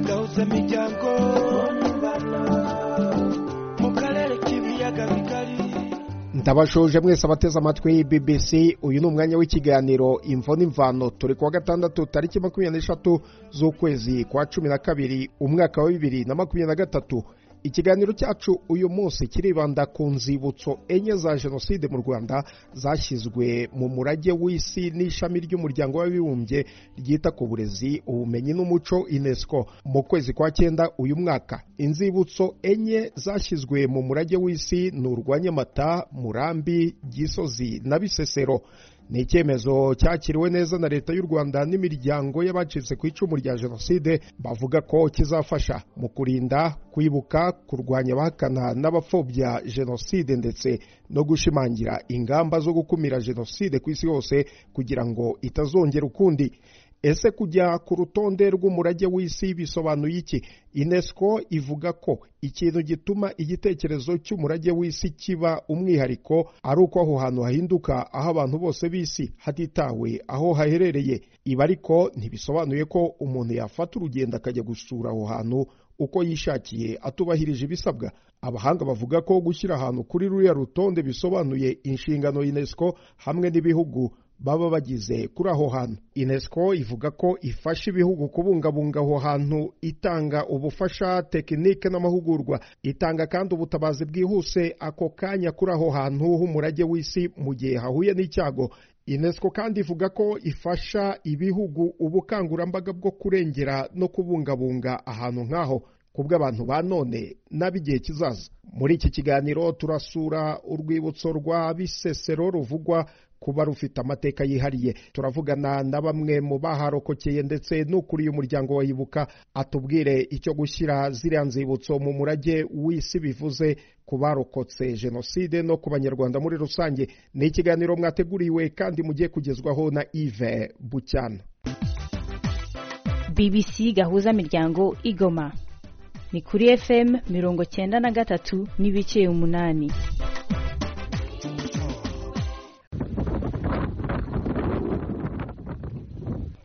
imiryango mu karere k'ibiyaga bigari ndabashoje mwese abateze amatwi BBC uyu ni umwanya w'ikiganiro imvo n'imvano turi kuwa gatandatu tariki makumyabiri n'eshatu z'ukwezi kwa cumi na kabiri umwaka wa bibiri na makumyabiri na gatatu ikiganiro cyacu uyu munsi kiribanda ku nzibutso enye za jenoside mu rwanda zashyizwe mu murage w'isi n'ishami ry'umuryango w'abibumbye ryita ku burezi ubumenyi n'umuco unesco mu kwezi kwa cyenda uyu mwaka inzibutso enye zashyizwe mu murage w'isi ni urwa nyamata murambi gisozi na bisesero ni icyemezo cyakiriwe neza na leta y'u rwanda n'imiryango y'abacitse ku icumu rya jenoside bavuga ko kizafasha mu kurinda kwibuka kurwanya abahakana n'abapfobya jenoside ndetse no gushimangira ingamba zo gukumira jenoside ku isi yose kugira ngo itazongera ukundi ese kujya ku rutonde rw'umurage w'isi bisobanuye iki unesco ivuga ko ikintu gituma igitekerezo cy'umurage w'isi kiba umwihariko ari uko aho hantu hahinduka aho abantu bose b'isi hatitawe aho haherereye ibi ariko ntibisobanuye ko umuntu yafata urugendo akajya gusura aho hantu uko yishakiye atubahirije ibisabwa abahanga bavuga ko gushyira ahantu kuri ruriya rutonde bisobanuye inshingano unesco hamwe n'ibihugu baba bagize kuri aho hantu unesco ivuga ko ifasha ibihugu kubungabunga aho hantu itanga ubufasha tekinike n'amahugurwa itanga kandi ubutabazi bwihuse ako kanya kuri aho hantu h'umurage w'isi mu gihe hahuye n'icyago unesco kandi ivuga ko ifasha ibihugu ubukangurambaga bwo kurengera no kubungabunga ahantu nk'aho kubw'abantu ba none n'ab'igihe kizaza muri iki kiganiro turasura urwibutso rwa bisesero ruvugwa kuba rufite amateka yihariye turavugana na bamwe mu baharokokeye ndetse n'ukuriye umuryango wa ibuka atubwire icyo gushyira ziriya nzibutso mu murage w'isi bivuze ku barokotse jenoside no ku banyarwanda muri rusange ni ikiganiro mwateguriwe kandi mugiye kugezwaho na ive bucyana bbc gahuza miryango igoma ni kuri fm mirongo cyenda na gatatu n'ibice umunani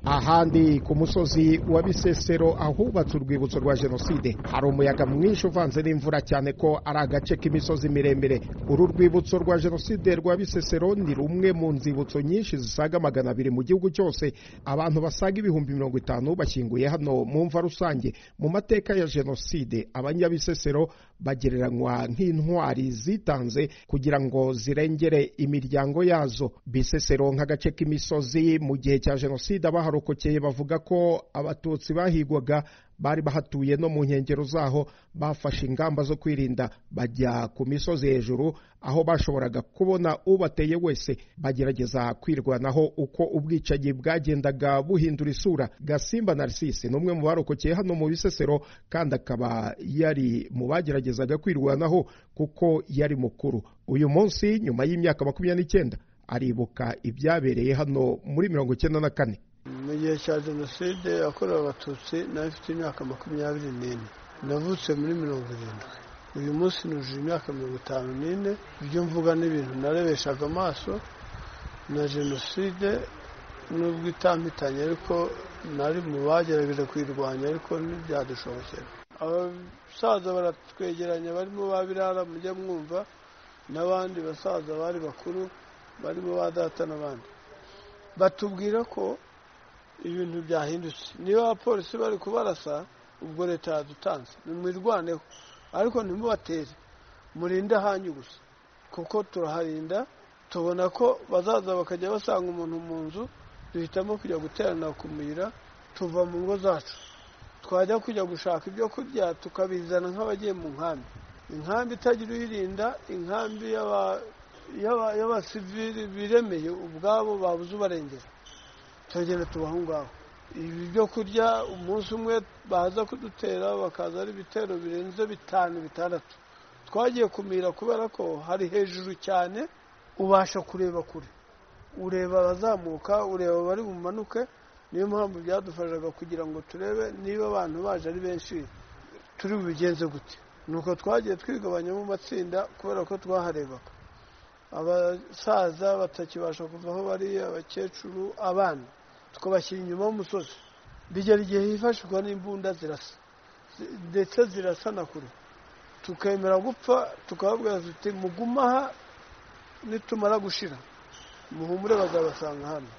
ahandi ku musozi wa bisesero ahubatse urwibutso rwa jenoside hari umuyaga mwinshi uvanze n'imvura cyane ko ari agace k'imisozi miremire uru rwibutso rwa jenoside rwa bisesero ni rumwe mu nzibutso nyinshi zisaga magana abiri mu gihugu cyose abantu basaga ibihumbi mirongo itanu bashyinguye hano mu mva rusange mu mateka ya jenoside abanyabisesero bagereranywa nk'intwari zitanze kugira ngo zirengere imiryango yazo bisesero nk'agace k'imisozi mu gihe cya jenoside abaharuka abarokokeye bavuga ko abatutsi bahigwaga bari bahatuye no mu nkengero zaho bafashe ingamba zo kwirinda bajya ku misozi hejuru aho bashoboraga kubona ubateye wese bagerageza kwirwanaho uko ubwicanyi bwagendaga buhindura isura gasimba narisisi ni umwe mu barokokeye hano mu bisesero kandi akaba yari mu bageragezaga kwirwanaho kuko yari mukuru uyu munsi nyuma y'imyaka makumyabiri n'icyenda aribuka ibyabereye hano muri mirongo icyenda na kane mu gihe cya jenoside yakorewe abatutsi nawe mfite imyaka makumyabiri n'ine navutse muri mirongo irindwi uyu munsi nujuje imyaka mirongo itanu n'ine ibyo mvuga n'ibintu narebeshaga amaso na jenoside n'ubwo itampitanye ariko nari mu bagerageje kuyirwanya ariko ntibyadushobokera abasaza baratwegeranya barimo ba birara mujya mwumva n'abandi basaza bari bakuru barimo ba data n'abandi batubwira ko ibintu byahindutse niba abapolisi bari kubarasa ubwo leta yadutanze nimwirwaneho ariko ntimubatere murinde ahanyu gusa kuko turaharinda tubona ko bazaza bakajya basanga umuntu mu nzu duhitamo kujya guterana kumira tuva mu ngo zacu twajya kujya gushaka ibyo kurya tukabizana nk'abagiye mu nkambi inkambi itagira uyirinda inkambi y'abasivili biremeye ubwabo babuze ubarengera turagenda tubaho ngaho ibi byo kurya umunsi umwe baza kudutera bakaza ari ibitero birenze bitanu bitandatu twagiye kumira kubera ko hari hejuru cyane ubasha kureba kure ureba abazamuka ureba abari bumanuke niyo mpamvu byadufashaga kugira ngo turebe niba abantu baje ari benshi turi bubigenze gute nuko twagiye twigabanya mu matsinda kubera ko twaharebaga abasaza batakibasha kuva aho bari abakecuru abana tukabashyira inyuma y'umusozi bigera igihe hifashishwa n'imbunda zirasa ndetse zirasanagura tukemera gupfa tukababwira tuti muguma aha nitumara gushira muhumure bazabasanga hano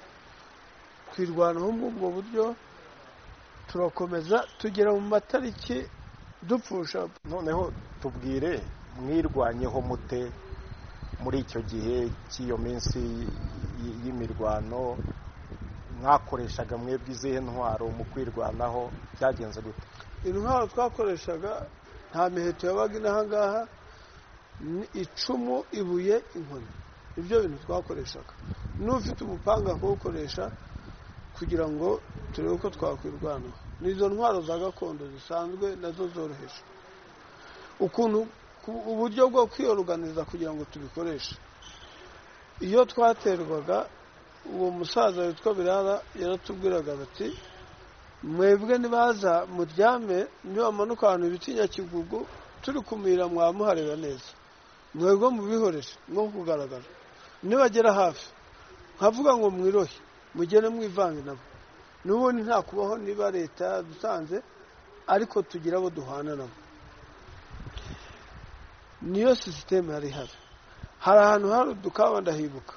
twirwanaho muri ubwo buryo turakomeza tugera mu matariki dupfusha noneho tubwire mwirwanyeho mute muri icyo gihe cy'iyo minsi y- y'imirwano mwakoreshaga mwebwe izihe ntwaro mu kwirwanaho byagenze gute intwaro twakoreshaga nta miheto yabaga iri aha ngaha ni icumu ibuye inkoni nibyo bintu twakoreshaga n'ufite umupanga kuwukoresha kugira ngo turebe uko twakwirwanaho n'izo ntwaro za gakondo zisanzwe nazo zoroheje ukuntu ku- uburyo bwo kwiyoruganiza kugira ngo tubikoreshe iyo twaterwaga uwo musaza witwa birara yaratubwiraga bati mwebwe nibaza muryame niwamanuka ahantu bita inyakigugu turi kumira mwaba muhareba neza mwebwe mubihorere nko kugaragara nibagera hafi nkavuga ngo mwirohe mugere mwivange nabo n'ubundi nta kubaho niba leta yadusanze ariko tugira abo duhana nabo niyo sisiteme yari ihari hari ahantu hari udukaba ndahibuka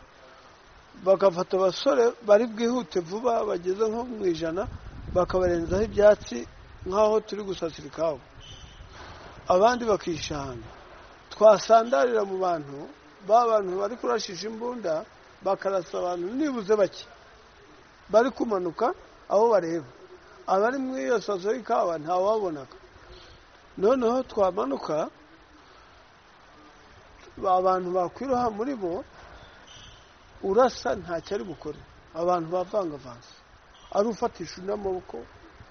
bagafata abasore bari bwihute vuba bageze nko mu ijana bakabarenzaho ibyatsi nk'aho turi gusasira ikawa abandi bakishahana twasandarira mu bantu ba bantu bari kurashisha imbunda bakarasa abantu nibuze bake bari kumanuka aho bareba abari muri iyo saso y'ikawa ntawabonaga noneho twamanuka abantu bakwiroha muri bo urasa ntacyo ari bukore abantu bavangavanze ari ufatisha undi amaboko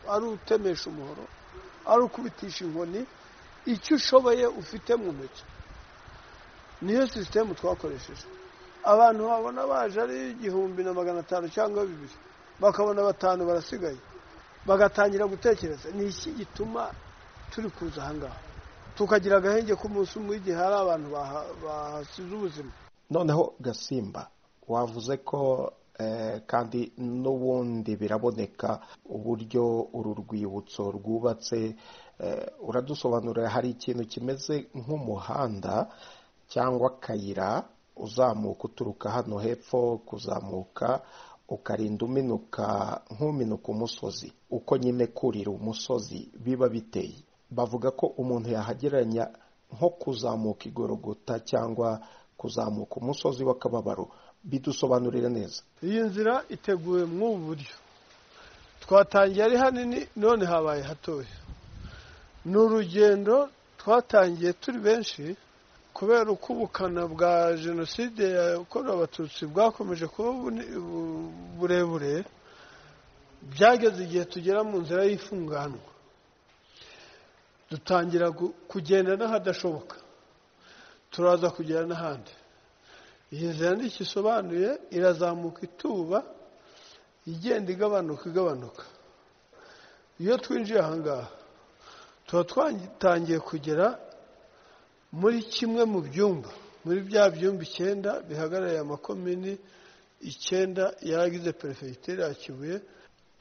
ari utemesha umuhoro ari ukubitisha inkoni icyo ushoboye ufite mu ntoki niyo sisitemu twakoresheje abantu babona baje ari igihumbi na magana atanu cyangwa bibiri bakabona batanu barasigaye bagatangira gutekereza ni iki gituma turi kuza aha ngaha tukagira agahenge k'umunsi umwe igihe hari abantu baha- bahasize ubuzima noneho gasimba wavuze ko eh, kandi n'ubundi biraboneka uburyo uru rwibutso rwubatse eh, uradusobanurira hari ikintu kimeze nk'umuhanda cyangwa akayira uzamuka uturuka hano hepfo kuzamuka ukarinda uminuka nk'uminuka umusozi uko nyine kurira umusozi biba biteye bavuga ko umuntu yahagereranya nko kuzamuka igorogota cyangwa kuzamuka umusozi w'akababaro bidusobanurire neza iyi nzira iteguwe mw'ubu buryo twatangiye ari hanini none habaye hatoya ni urugendo twatangiye turi benshi kubera uko ubukana bwa jenoside yakorewe abatutsi bwakomeje kuba buni- bu- burebure byageze igihe tugera mu nzira y'ifunganwa dutangira gu- kugenda n'ahadashoboka turaza kugera n'ahandi iyi nzira nticyo isobanuye irazamuka ituba igenda igabanuka igabanuka iyo twinjiye aha ngaha tuba twatangiye kugera muri kimwe mu byumba muri bya byumba icyenda bihagarariye amakomini icyenda yaragize perefegitura ya kibuye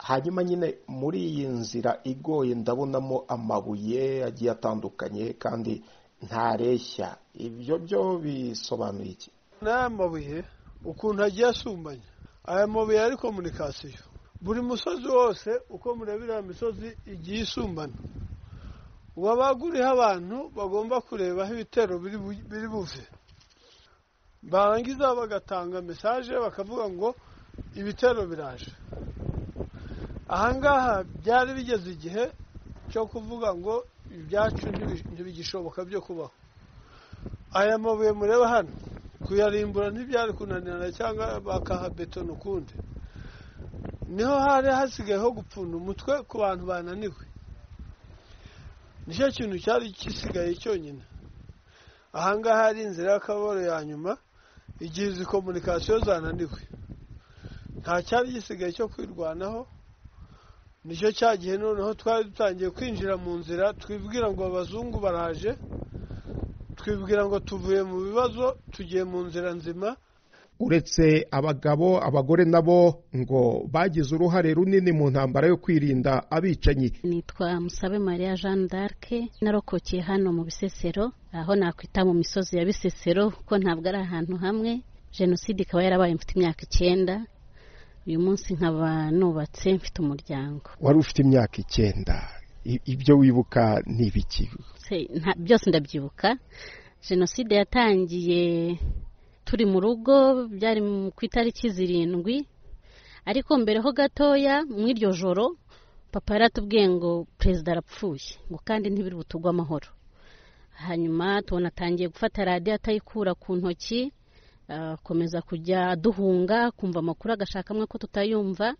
hanyuma nyine muri iyi nzira igoye ndabonamo amabuye agiye atandukanye kandi ntareshya ibyo byo bisobanuye iki n'aya mabuye ukuntu agiye asumbanya aya mabuye ari komunikasiyo buri musozi wose uko mureba iriya misozi igiye isumbana wabaga uriho abantu bagomba kurebaho ibitero biri bu- biri buve barangiza bagatanga mesaje bakavuga ngo ibitero biraje aha ngaha byari bigeze igihe cyo kuvuga ngo ibyacu ntibi- ntibigishoboka byo kubaho aya mabuye mureba hano kuyarimbura ntibyari kunanirana cyangwa bakahabetona ukundi niho hari hasigaye ho gupfunda umutwe ku bantu bananiwe nicyo kintu cyari gisigaye cyonyine aha ngaha hari inzira y'akaboro ya nyuma igihe izi komunikasiyo zananiwe nta cyari gisigaye cyo kwirwanaho nicyo cyagihe noneho twari dutangiye kwinjira mu nzira twibwira ngo abazungu baraje twibwira ngo tuvuye mu bibazo tugiye mu nzira nzima uretse abagabo abagore nabo ngo bagize uruhare runini mu ntambara yo kwirinda abicanyi nitwa musabe mariya jeanne d'arc narokokeye hano mu bisesero aho nakwita mu misozi ya bisesero kuko ntabwo ari ahantu hamwe jenoside ikaba yarabaye mfite imyaka icyenda uyu munsi nkaba nubatse mfite umuryango wari ufite imyaka icyenda I- ibyo wibuka ni ibiki Se- nta- byose ndabyibuka jenoside yatangiye turi mu rugo byari mu- ku itariki zirindwi ariko mbere ho gatoya muri iryo joro papa yaratubwiye ngo perezida arapfuye ngo kandi ntibiri butugwe amahoro hanyuma tubona atangiye gufata radiyo atayikura ku ntoki akomeza kujya aduhunga kumva amakuru agashakamo ko tutayumva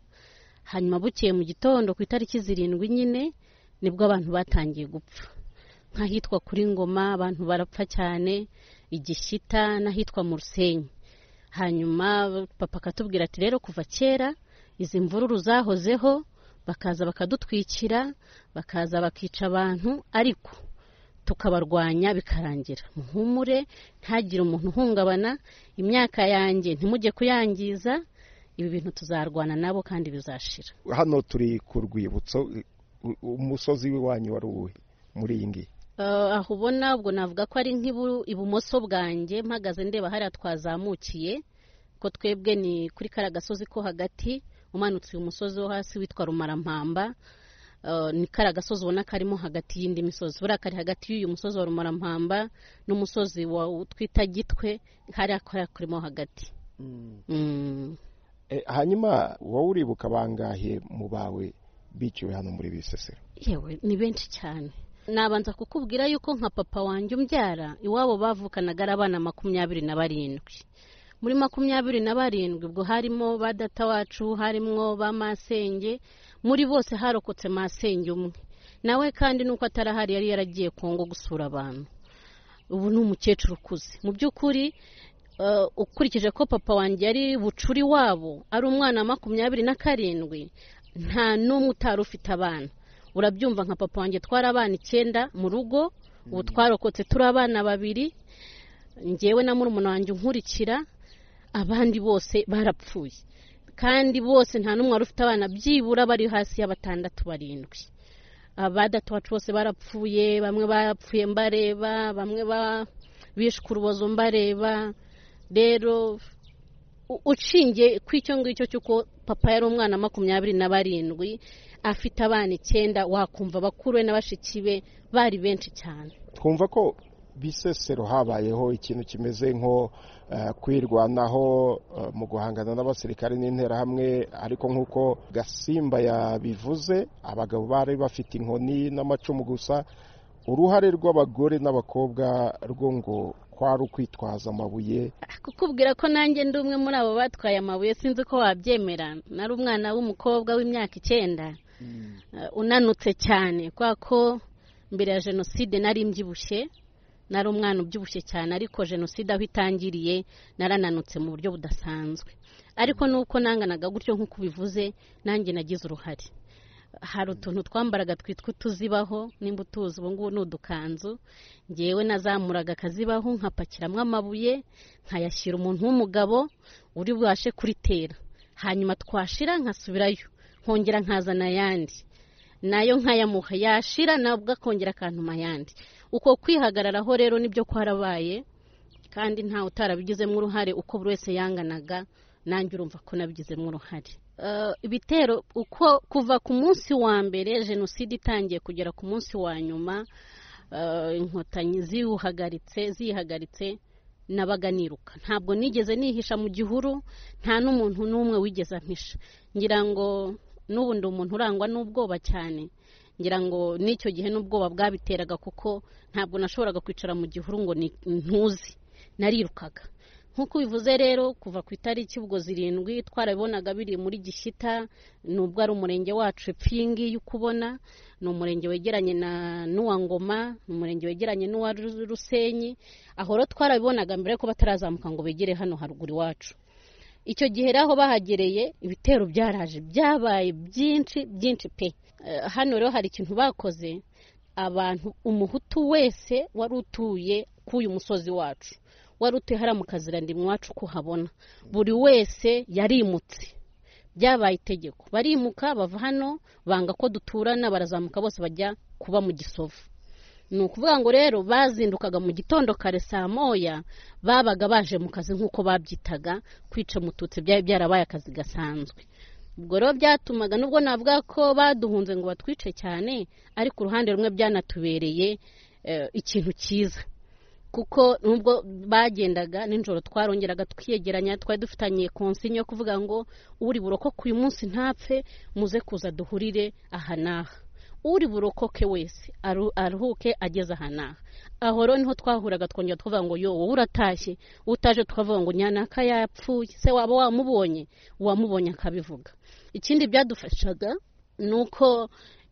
hanyuma bukeye mu gitondo ku itariki zirindwi nyine nibwo abantu batangiye gupfa nk'ahitwa kuri ngoma abantu barapfa cyane igishyita n'ahitwa mu rusenyi hanyuma papa akatubwira ati rero kuva kera izi mvururu zahozeho bakaza bakadutwikira bakaza bakica abantu ariko tukabarwanya bikarangira muhumure ntagire umuntu uhungabana imyaka yanjye ntimujye kuyangiza ibi bintu tuzarwana nabo kandi bizashira hano turi ku rwibutso u- umusozi w'iwanyu wari uwuhe muri iyi ngiyi Eh, aho ubona ubwo navuga ko ari nk'ibu- ibumoso bwanjye mpagaze ndeba hariya twazamukiye ko twebwe ni kuri kariya gasozi ko hagati umanutse uyu musozi wo hasi witwa rumarampamba Eh, ni kariya gasozi ubona karimo hagati y'indi misozi buriya kari hagati y'uyu musozi wa rumarampamba n'umusozi wa twita gitwe hariya kariya karimo hagati Mm. E, hanyuma wowe uribuka bangahe mu bawe biciwe hano muri bisesero yewe ni benshi cyane nabanza kukubwira yuko nka papa wanjye umbyara iwabo bavukanaga ari abana makumyabiri na barindwi muri makumyabiri na barindwi ubwo harimo ba data wacu harimo ba masenge muri bose harokotse masenge umwe nawe kandi nuko atarahari yari yaragiye kongo gusura abantu ubu ni umukecuru ukuze mu by'ukuri eh, ukurikije ko papa wanjye yari bucuri wabo ari umwana wa makumyabiri na karindwi nta n'umwe utari ufite abana urabyumva nka papa wanjye twari abana icyenda mu rugo ubu twarokotse turi abana babiri ngewe na murumuna wanjye unkurikira abandi bose barapfuye kandi bose nta n'umwe wari ufite abana byibura bari hasi ya batandatu barindwi abadatu wacu bose barapfuye bamwe barapfuye mbareba bamwe ba- bishwe urubozo mbareba rero u- ushingiye ku icyo ngicyo cy'uko papa yari umwana wa makumyabiri na barindwi afite abana icyenda wakumva bakuru be na bashiki be bari benshi cyane twumva ko bisesero habayeho ikintu kimeze nko eh, kwirwanaho eh, mu guhangana n'abasirikare n'interahamwe ariko nk'uko gasimba yabivuze abagabo bari bafite inkoni n'amacumu gusa uruhare rw'abagore n'abakobwa rwo ngo kwari ukwitwaza amabuye kukubwira ko nanjye ndi umwe muri abo batwaye amabuye sinzi ko wabyemera nari umwana w'umukobwa w'imyaka icyenda eh, unanutse cyane kubera ko mbere ya jenoside nari mbyibushye nari umwana ubyibushye cyane ariko jenoside aho itangiriye narananutse mu buryo budasanzwe ariko nuko nanganaga gutyo nk'uko ubivuze nanjye nagize uruhare hari utuntu twambaraga twitwa utuzibaho nimba utuzi ubu ngubu ni udukanzu ngewe nazamuraga akazibaho nkapakiramo amabuye nkayashyira umuntu w'umugabo uri bubashe kuritera hanyuma twashira nkasubirayo nkongera nkazana ayandi nayo nkayamuha yashira nabwo akongera akantuma ayandi uko kwihagararaho rero nibyo kwarabaye kandi nta utarabigizemo uruhare uko buri wese yanganaga nanjye urumva ko nabigizemo uruhare Eh, ibitero uko kuva ku munsi wa mbere jenoside itangiye kugera ku munsi wa nyuma eh, inkotanyi ziwuhagaritse ziyihagaritse nabaga niruka ntabwo nigeze nihisha mu gihuru nta n'umuntu n'umwe wigeze ampisha ngira ngo n'ubu ndi umuntu urangwa n'ubwoba cyane ngira ngo n'icyo gihe n'ubwoba bwabiteraga kuko ntabwo nashoboraga kwicara mu gihuru ngo ni- ntuze narirukaga nk'uko ubivuze rero kuva ku itariki ubwo zirindwi twarabibonaga biri muri gishyita nubwo ari umurenge wacu epfo iyi ngiyi uko ubona ni umurenge wegeranye na n'uwa ngoma ni umurenge wegeranye n'uwa Ru- rusenyi aho rero twarabibonaga mbere yuko batarazamuka ngo begere hano haruguru iwacu icyo gihe rero aho bahagereye ibitero byaraje byabaye byinshi byinshi pe Eh, hano rero hari ikintu bakoze abantu umuhutu wese wari utuye k'uyu musozi wacu wari utuye hariya mu kazirandimu iwacu ko uhabona buri wese yarimutse byabaye itegeko barimuka bava hano banga ko duturana barazamuka bose bajya kuba mu gisovu ni ukuvuga ngo rero bazindukaga mu gitondo kare saa moya babaga baje mu kazi nk'uko babyitaga kwica umututsi byari byarabaye akazi gasanzwe ubwo rero byatumaga nubwo navuga ko baduhunze ngo batwice cyane ariko uruhande rumwe byanatubereye eh, ikintu cyiza kuko nubwo bagendaga nijoro twarongeraga twiyegeranya twari dufitanye konsinya yo kuvuga ngo uri burokoke uyu munsi ntapfe muze kuza duhurire aha n'aha uri burokoke wese aru- aruhuke ageze aha n'aha aho rero niho twahuraga twongera tukavuga ngo yo wowe uratashye utaje tukavuga ngo nyanaka yapfuye se waba wamubonye uwamubonye akabivuga ikindi byadufashaga ni uko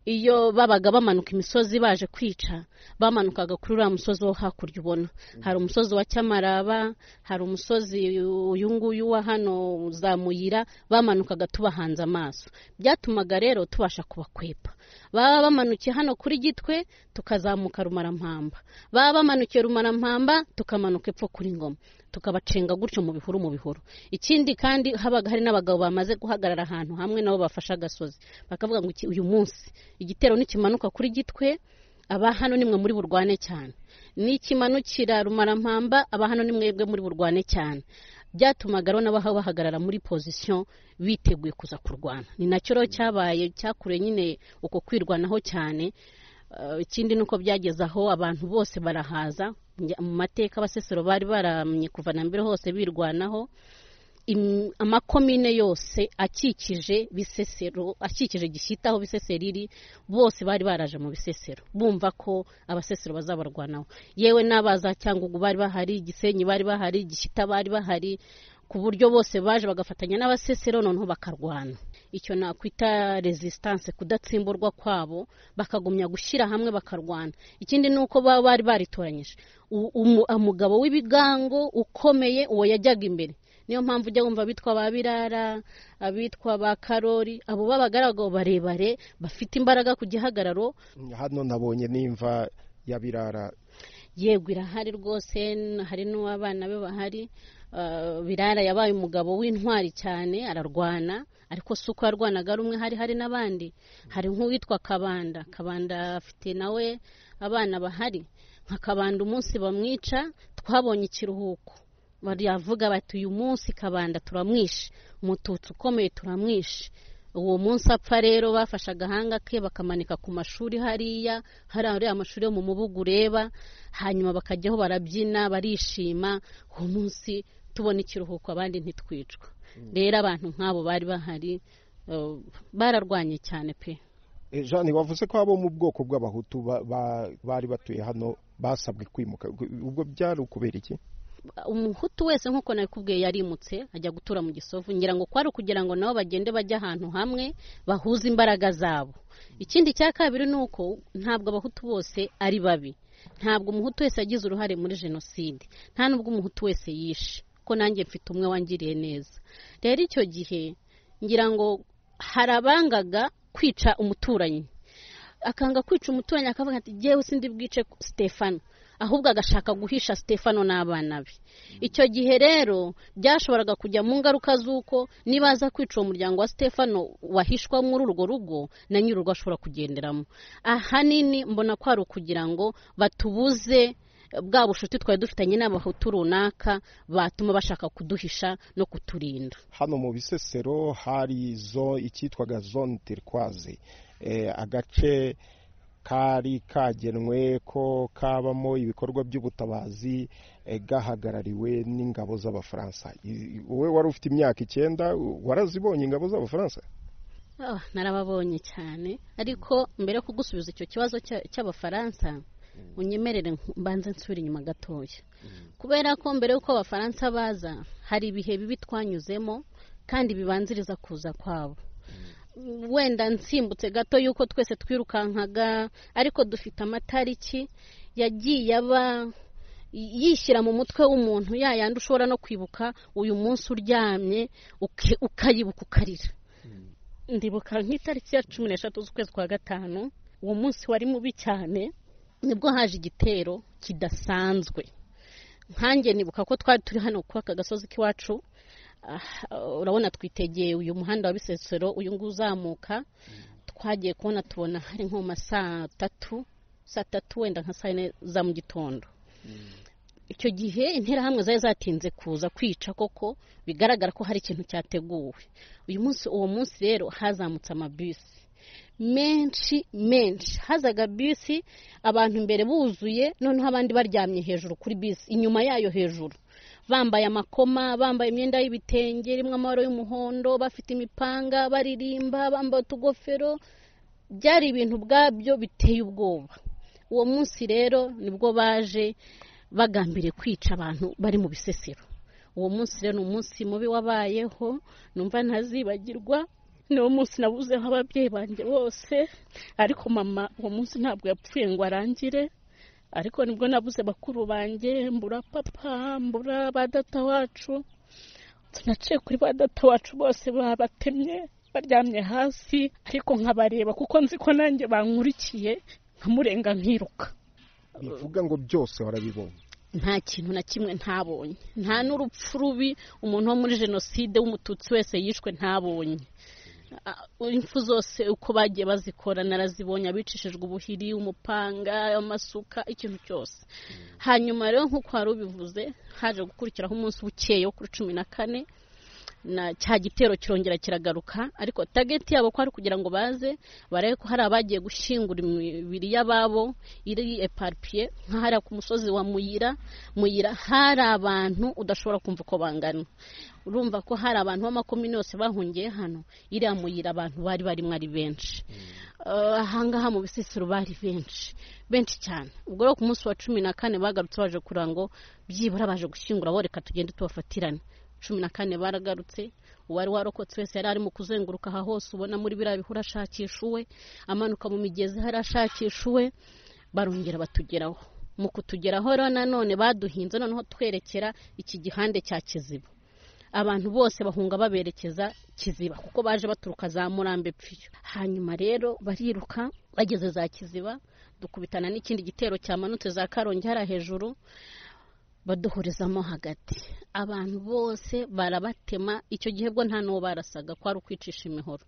iyo babaga bamanuka imisozi baje kwica bamanukaga kuri uriya musozi wo hakurya ubona hari umusozi wa cyamaraba hari umusozi uyu nguyu wa hano za muyira bamanukaga tubahanze amaso byatumaga rero tubasha kubakwepa baba bamanukiye hano kuri gitwe tukazamuka rumarampamba baba bamanukiye rumarampamba tukamanuka epfo kuri ngoma tukabacenga gutyo mu bihuru mu bihuru ikindi kandi habaga hari n'abagabo bamaze guhagarara ahantu hamwe nabo bafashe agasozi bakavuga ngo "Iki- uyu munsi igitero nikimanuka kuri gitwe aba hano nimwe muri burwane cyane n'ikimanukira rumarampamba aba hano nimwebwe muri burwane cyane byatumaga rero n'abaha bahagarara muri pozisiyo biteguye kuza kurwana ni nacyo rero cyabaye cyakuruye nyine uko kwirwanaho cyane Eh, ikindi ni uko byageze aho abantu bose barahaza Njya- mu mateka abasesero bari baramye kuva na mbere hose birwanaho Im- amakomine yose akikije bisesero akikije gishyitaho bisesero iri bose bari baraje mu bisesero bumva ko abasesero bazabarwanaho yewe n'abaza cyangugu bari bahari gisenyi bari bahari gishyita bari bahari ku buryo bose baje bagafatanya n'abasesero noneho bakarwana icyo nakwita resistance kudatsimburwa kwabo bakagumya gushyira hamwe bakarwana ikindi ni uko baba bari baritoranyije U- umu- umugabo w'ibigango ukomeye uwo yajyaga imbere niyo mpamvu ujya wumva abitwa ba birara abitwa ba karori abo babaga ari abagabo barebare bafite imbaraga ku gihagararo hano nabonye n'imva ya birara yego irahari rwose n- hari n'uw'abana be bahari Ah, birara yabaye umugabo w'intwari cyane ararwana ariko si uko yarwanaga ari umwe hari hari n'abandi hari nk'uwitwa kabanda kabanda afite nawe abana bahari nka kabanda umunsi bamwica twabonye ikiruhuko baravuga bati uyu munsi kabanda turamwishe umututsi ukomeye turamwishe uwo munsi apfa rero bafashe agahanga ke bakamanika ku mashuri hariya hari ariya mashuri yo mu mubugu ureba hanyuma bakajyaho barabyina barishima uwo munsi tubona ikiruhuko abandi ntitwicwa rero abantu nk'abo bari bahari eh, bararwanye cyane pe Eh, Jeanne wavuze ko abo mu bwoko bw'abahutu ba- ba- bari batuye hano basabwe kwimuka ubwo byari ukubera iki umuhutu wese nk'uko nabikubwiye yarimutse ajya gutura mu gisovu ngira ngo kwari ukugira ngo nabo bagende bajye ahantu hamwe bahuze imbaraga zabo ikindi cya kabiri ni uko ntabwo abahutu bose ari babi ntabwo umuhutu wese yagize uruhare muri jenoside nta nubwo umuhutu wese yishe ko nanjye mfite umwe wangiriye neza rero icyo gihe ngira ngo hari abangaga kwica umuturanyi akanga kwica umuturanyi akavuga ati jyewe sindi bwice sitefano ahubwo agashaka guhisha sitefano n'abana be icyo gihe rero byashoboraga kujya mu ngaruka z'uko niba aza kwica uwo muryango wa sitefano wahishwa muri urwo rugo na nyir'urugo ashobora kugenderamo ahanini mbona ko ari ukugira ngo batubuze bwa bushuti twari dufitanye n'abahutu runaka batuma bashaka kuduhisha no kuturinda hano mu bisesero hari zo icyitwaga zone turquoise Eh, agace kari kagenwe ko kabamo ibikorwa by'ubutabazi eh, gahagarariwe n'ingabo z'abafaransa I- i- wowe wari ufite imyaka icyenda u- warazibonye ingabo z'abafaransa Ah, narababonye cyane ariko mbere yo kugusubiza icyo kibazo cya- cy'abafaransa unyemerere nk- mbanze nsubire inyuma gatoya kubera ko mbere y'uko abafaransa baza hari ibihe bibi twanyuzemo kandi bibanziriza kuza kwabo wenda nsimbutse gato y'uko twese twirukankaga ariko dufite amatariki yagiye aba yishyira mu mutwe w'umuntu ya yandi ushobora no kwibuka uyu munsi uryamye uke- ukayibuka ukarira ndibuka nk'itariki ya cumi n'eshatu z'ukwezi kwa gatanu uwo munsi wari mubi cyane nibwo haje igitero kidasanzwe nkanjye nibuka ko twari turi hano kuri aka gasozi k'iwacu ah, urabona twitegeye uyu muhanda wa bisesero uyu nguyu uzamuka twagiye kubona tubona hari nko mu ma saa tatu saa tatu wenda nka saa yine za mu gitondo icyo gihe interahamwe zari zatinze kuza kwica koko bigaragara ko hari ikintu cyateguwe uyu munsi uwo munsi rero hazamutse amabisi menshi menshi hazaga bisi abantu imbere buzuye noneho abandi baryamye hejuru kuri bisi inyuma yayo hejuru bambaye amakoma bambaye imyenda y'ibitenge irimo amabara y'umuhondo bafite imipanga baririmba bambaye utugofero byari ibintu ubwabyo biteye ubwoba uwo munsi rero nibwo baje bagambiriye kwica abantu bari mu bisesero uwo munsi rero ni umunsi mubi wabayeho numva ntazibagirwa ni uwo munsi nabuzeho ababyeyi banjye bose ariko mama uwo munsi ntabwo yapfuye ngo arangire ariko nibwo nabuze bakuru banjye mbura papa mbura ba data wacu tunaciye kuri ba data wacu bose babatemye baryamye hasi ariko nkabareba kuko nzi ko nanjye bankurikiye nkamurenga nkiruka bivuga ngo byose warabibonye nta kintu na kimwe ntabonye nta n'urupfu rubi umuntu wo muri jenoside w'umututsi wese yishwe ntabonye Ah, impfu zose uko bagiye bazikora narazibonye abicishijwe ubuhiri umupanga amasuka ikintu cyose hanyuma rero nk'uko wari ubivuze haje gukurikiraho umunsi bukeye wo kuri cumi na kane na cya gitero kirongera kiragaruka ariko tageti yabo ko ari kugira ngo baze barebe ko hari abagiye gushyingura imibiri y'ababo iri eparipiye nk'ahariya ku musozi wa muyira muyira hari abantu udashobora kumva uko bangana urumva ko hari abantu b'amakomini yose bahungiye hano iriya muyira abantu bari barimo ari benshi Eh, ahangaha mu bisisiro bari benshi benshi cyane ubwo rero ku munsi wa cumi na kane bagarutse baje kugira ngo byibura baje gushyingura bo reka tugende tubafatirane cumi na kane baragarutse uwari warokotse wese yari arimo kuzenguruka aha hose ubona muri biriya bihuru ashakisha uwe amanuka mu migezi hari ashakisha uwe barongera batugeraho mu kutugeraho rero nanone baduhinze noneho twerekera iki gihande cya kiziba abantu bose bahunga baberekeza kiziba kuko baje baturuka za murambe pfiyo hanyuma rero bariruka bageze za kiziba dukubitana n'ikindi gitero cyamanutse za karongi hariya hejuru baduhurizamo hagati abantu bose barabatema icyo gihe bwo nta n'uwo barasaga kwari ukwicisha imihoro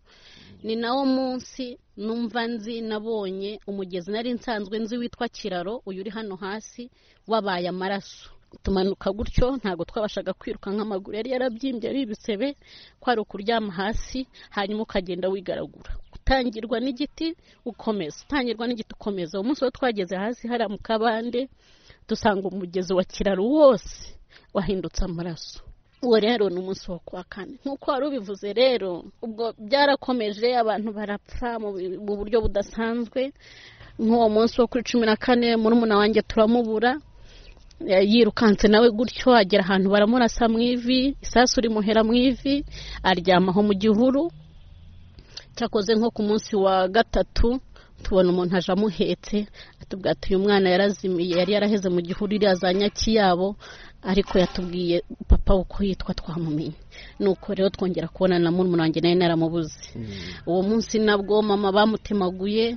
ni nawo munsi numva nzi nabonye umugezi nari nsanzwe nzi witwa kiraro uyu uri hano hasi wabaye amaraso tumanuka gutyo ntabwo twabashaga kwiruka nk'amaguru yari yarabyimbye ari ibisebe kwari ukuryama hasi hanyuma ukagenda wigaragura utangirwa n'igiti ukomeza utangirwa n'igiti ukomeza uwo munsi wo twageze hasi hariya mu kabande dusanga umugezi wa kiraro wose wahindutse amaraso uwo rero ni umunsi wo kuwa kane nk'uko wari ubivuze rero ubwo byarakomeje abantu barapfa mu bi- mu buryo budasanzwe nk'uwo munsi wo kuri cumi na kane murumuna wanjye turamubura Eh, yirukanse nawe gutyo agera ahantu baramurasa mu ivi isasu rimuhera mu ivi aryamaho mu gihuru cyakoze nko ku munsi wa gatatu tubona umuntu aje amuhetse atubwira ati uyu mwana yarazimiye yari yaraheze mu gihuru iriya za nyakiyabo ariko yatubwiye papa uko yitwa twamumenye nuko rero twongera kubona na murumuna wanjye nawe naramubuze uwo munsi nabwo mama bamutemaguye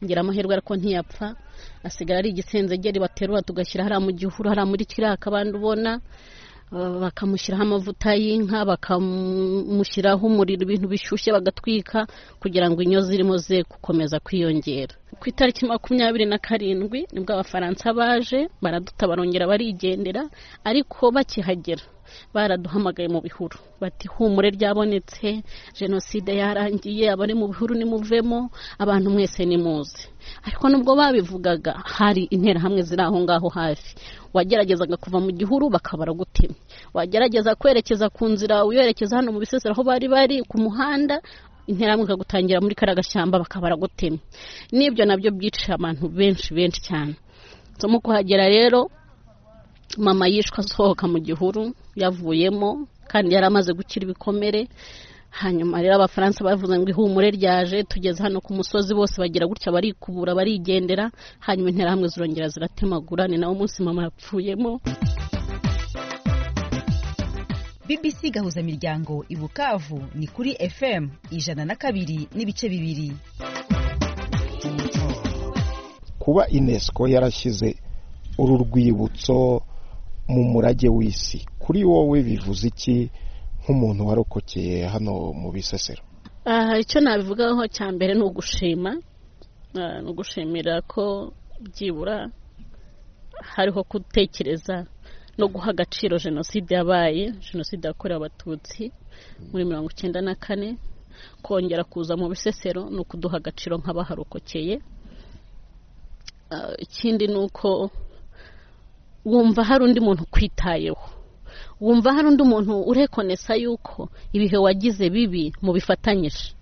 ngira amahirwe ariko ntiyapfa asigara ari igisenzegeri baterura tugashyira hariya mu gihuru hariya muri kiriya kabande ubona Uh, bakamushyiraho amavuta y'inka bakamushyiraho umuriro ibintu bishyushye bagatwika kugira ngo inyo zirimo ze gukomeza kwiyongera ku itariki makumyabiri na karindwi nibwo abafaransa baje baraduta barongera barigendera ariko bakihagera baraduhamagaye mu bihuru bati humure ryabonetse jenoside yarangiye abari mu bihuru nimuvemo abantu mwese nimuze ariko nubwo babivugaga hari interahamwe ziri aho ngaho hafi wageragezaga kuva mu gihuru bakaba baragutemye wagerageza kwerekeza ku nzira uyerekeza hano mu bisesero aho bari bari ku muhanda interahamwe ikagutangira muri kariya gashyamba bakaba baragutemye n'ibyo nabyo byicira abantu benshi benshi cyane nsomo kuhagera rero mama yishwe asohoka mu gihuru yavuyemo kandi yari amaze gukira ibikomere hanyuma rero abafaransa bavuze ngo ihumure ryaje tugeze hano ku musozi bose bagira gutya barikubura barigendera hanyuma interahamwe zirongera ziratemagura ni nawo munsi mama yapfuyemo bbc gahuzamiryango i bukavu ni kuri fm ijana na kabiri n'ibice bibiri kuba unesco yarashyize uru rwibutso mu murage w'isi kuri wowe bivuze iki nk'umuntu warokokeye hano mu bisesero aha icyo nabivugaho cya mbere ni ugushima Ah, ni ugushimira ko byibura hariho gutekereza no guha agaciro jenoside yabaye jenoside yakorewe abatutsi muri mirongo icyenda na kane kongera kuza mu bisesero ni ukuduha agaciro nk'abaharokokeye Ah, ikindi ni uko wumva hari undi muntu ukwitayeho wumva hari undi muntu urekonesa yuko ibihe wagize bibi mubifatanyije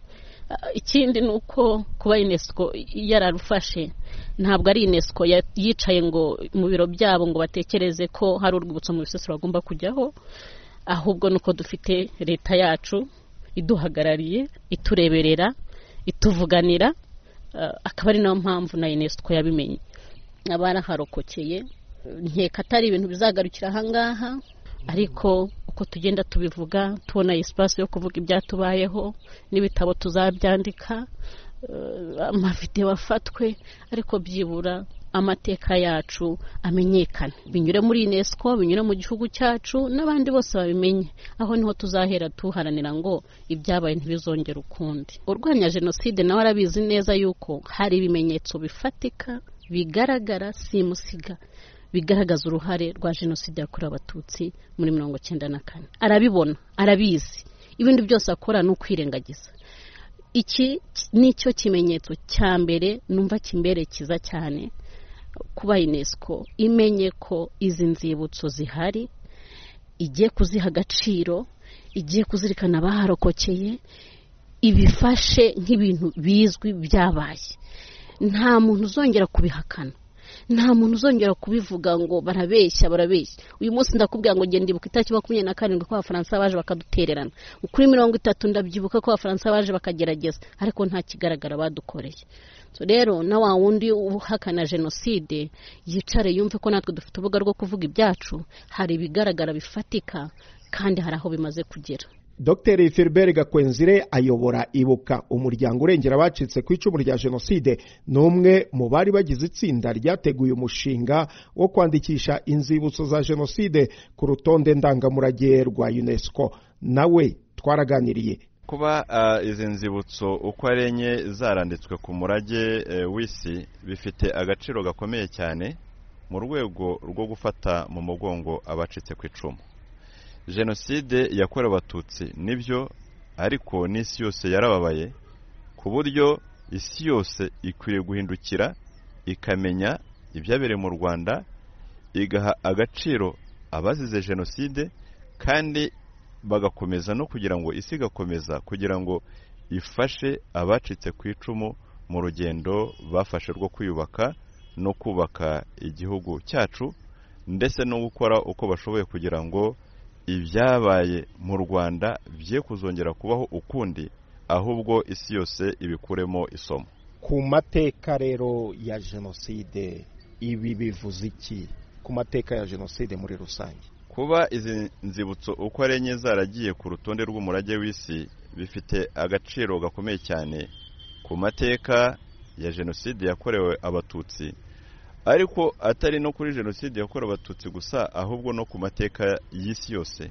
Ah, ikindi ni uko kuba unesco yararufashe ntabwo ari unesco ya- yicaye ngo mu biro byabo ngo batekereze ko hari urwibutso mu bisesero bagomba kujyaho ahubwo ni uko dufite leta yacu iduhagarariye itureberera ituvuganira ah, akaba ari nayo mpamvu na unesco yabimenye abaraharokokeye nkeka atari ibintu bizagarukira ahangaha ariko uko tugenda tubivuga tubona espace yo kuvuga ibyatubayeho n'ibitabo tuzabyandika eh, amavidewo afatwe ariko byibura amateka yacu amenyekane binyure muri unesco binyure mu gihugu cyacu n'abandi bose babimenye aho niho tuzahera tuharanira ngo ibyabaye ntibizongere ukundi urwanya jenoside nawe arabizi neza yuko hari ibimenyetso bifatika bigaragara simusiga bigaragaza uruhare rwa jenoside yakorewe abatutsi muri mirongo cyenda na kane arabibona arabizi ibindi byose akora ni ukwirengagiza iki nicyo kimenyetso cya mbere numva kimbere cyiza cyane kuba unesco imenye ko izi nzibutso zihari igiye kuziha agaciro igiye kuzirikana abaharokokeye ibifashe nk'ibintu bizwi byabaye nta muntu uzongera kubihakana nta muntu uzongera kubivuga ngo barabeshya barabeshya uyu munsi ndakubwira ngo genda ibuka itariki makumyabiri na karindwi ko abafaransa baje bakadutererana kuri mirongo itatu ndabyibuka ko abafaransa baje bakagerageza ariko nta kigaragara badukoreye So rero na wa wundi uhakana jenoside yicare yumve ko natwe dufite urubuga rwo kuvuga ibyacu hari ibigaragara bifatika kandi hari aho bimaze kugera Dr Philbert Gakwenzire ayobora ibuka umuryango urengera abacitse ku icumu rya jenoside ni umwe mu bari bagize itsinda ryateguye umushinga wo kwandikisha inzibutso za jenoside ku rutonde ndangamurage rwa UNESCO nawe twaraganiriye kuba ah, izi nzibutso uko ari enye zaranditswe ku murage eh, w'isi bifite agaciro gakomeye cyane mu rwego rwo gufata mu mugongo abacitse ku icumu jenoside yakorewe abatutsi nibyo ariko n'isi yose yarababaye ku buryo isi yose ikwiye guhindukira ikamenya ibyabereye mu rwanda igaha agaciro abazize jenoside kandi bagakomeza no kugira ngo isi igakomeza kugira ngo ifashe abacitse ku icumu mu rugendo bafashe rwo kwiyubaka no kubaka igihugu cyacu ndetse no gukora uko bashoboye kugira ngo ibyabaye mu rwanda bye kuzongera kubaho ukundi ahubwo isi yose ibikuremo isomo ku mateka rero ya jenoside ibi bivuze iki ku mateka ya jenoside muri rusange kuba izi nzibutso uko ari enye zaragiye ku rutonde rw'umurage w'isi bifite agaciro gakomeye cyane ku mateka ya jenoside yakorewe abatutsi ariko atari no kuri jenoside yakorewe abatutsi gusa ahubwo no ku mateka y'isi yose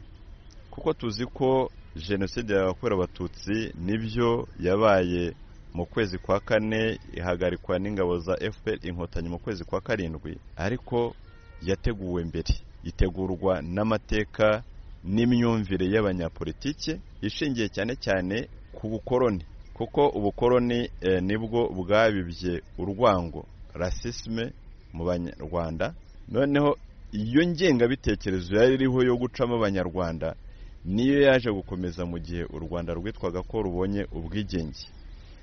kuko tuzi ko jenoside yakorewe abatutsi nibyo yabaye mu kwezi kwa kane ihagarikwa n'ingabo za fpr inkotanyi mu kwezi kwa karindwi ariko yateguwe mbere itegurwa n'amateka n'imyumvire y'abanyapolitike ishingiye cyane cyane ku bukoroni kuko ubukoroni eh, nibwo bwabibye urwango rasisme mu banyarwanda noneho iyo ngengabitekerezo yari iriho yo gucamo abanyarwanda niyo yaje gukomeza mu gihe u rwanda rwitwaga ko rubonye ubwigenge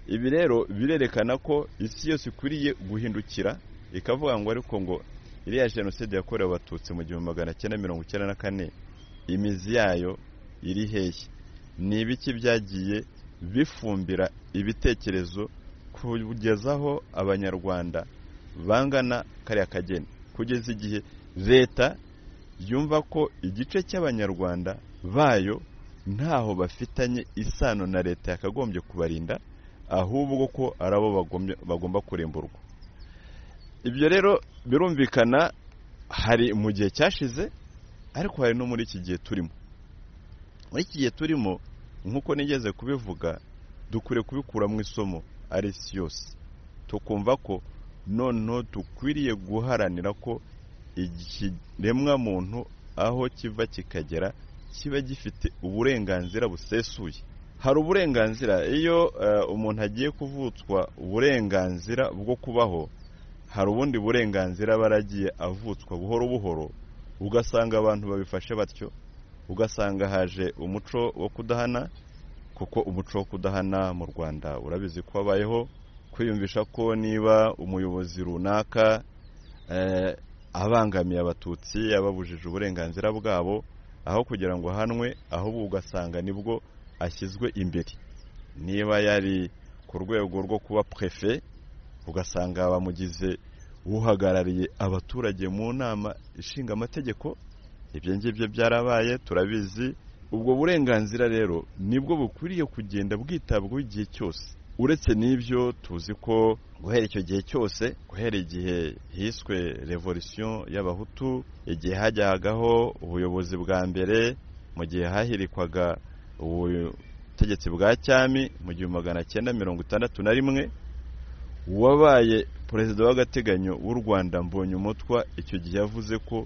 ibi rero birerekana ko isi yose ikwiriye guhindukira ikavuga ngo ariko ngo iriya jenoside yakorewe abatutsi mu gihumbi magana cyenda mirongo icyenda na kane imizi yayo iri hehe ni ibiki byagiye bifumbira ibitekerezo kugezaho abanyarwanda bangana kariya kageni kugeza igihe leta yumva ko igice cy'abanyarwanda bayo ntaho bafitanye isano na leta yakagombye kubarinda ahubwo ko ari abo bagombye- bagomba kurimburwa ibyo rero birumvikana hari mu gihe cyashize ariko hari no muri iki gihe turimo muri iki gihe turimo nk'uko nigeze kubivuga dukwiriye kubikuramo isomo ari isi yose tukumva ko noneho dukwiriye guharanira ko ikiremwa muntu aho kiva kikagera kiba gifite uburenganzira busesuye hari uburenganzira iyo umuntu agiye kuvutswa uburenganzira bwo kubaho hari ubundi burenganzira aba yaragiye avutswa buhoro buhoro ugasanga abantu babifashe batyo ugasanga haje umuco wo kudahana kuko umuco wo kudahana mu rwanda urabizi ko wabayeho kwiyumvisha ko niba umuyobozi runaka abangamiye abatutsi ababujije uburenganzira bwabo aho kugira ngo ahanwe ahubwo ugasanga nibwo ashyizwe imbere niba yari ku rwego rwo kuba prefe ugasanga bamugize uhagarariye abaturage mu nama ishinga amategeko ibyo ngibyo byarabaye turabizi ubwo burenganzira rero nibwo bukwiriye kugenda bwitabwaho igihe cyose uretse n'ibyo tuzi ko guhera icyo gihe cyose guhera igihe hiswe revolisiyo y'abahutu igihe hajyagaho ubuyobozi bwa mbere mu gihe hahirikwaga ubutegetsi bwa cyami mu gihumbi magana cyenda mirongo itandatu na rimwe uwabaye perezida w'agateganyo w'u rwanda mbonye umutwa icyo gihe yavuze ko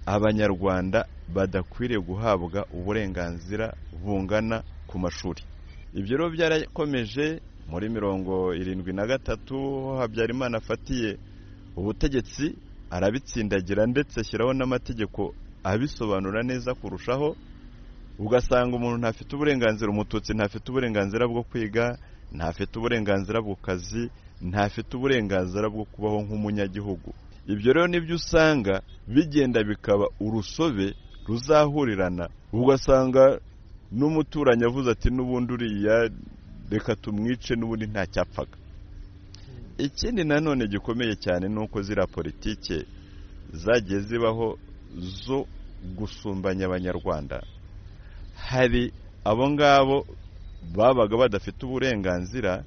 abanyarwanda badakwiriye guhabwa uburenganzira bungana ku mashuri ibyo rero byarakomeje muri mirongo irindwi na gatatu ho habyarimana afatiye ubutegetsi arabitsindagira ndetse ashyiraho n'amategeko abisobanura neza kurushaho ugasanga umuntu ntafite uburenganzira umututsi ntafite uburenganzira bwo kwiga ntafite uburenganzira ku kazi ntafite uburenganzira bwo kubaho nk'umunyagihugu ibyo rero nibyo usanga bigenda bikaba urusobe ruzahurirana ugasanga n'umuturanyi avuze ati n'ubundi uriya reka tumwice n'ubundi ntacyapfaga ikindi nanone gikomeye cyane ni uko ziriya politike zagiye zibaho zo gusumbanya abanyarwanda hari abo ngabo babaga badafite uburenganzira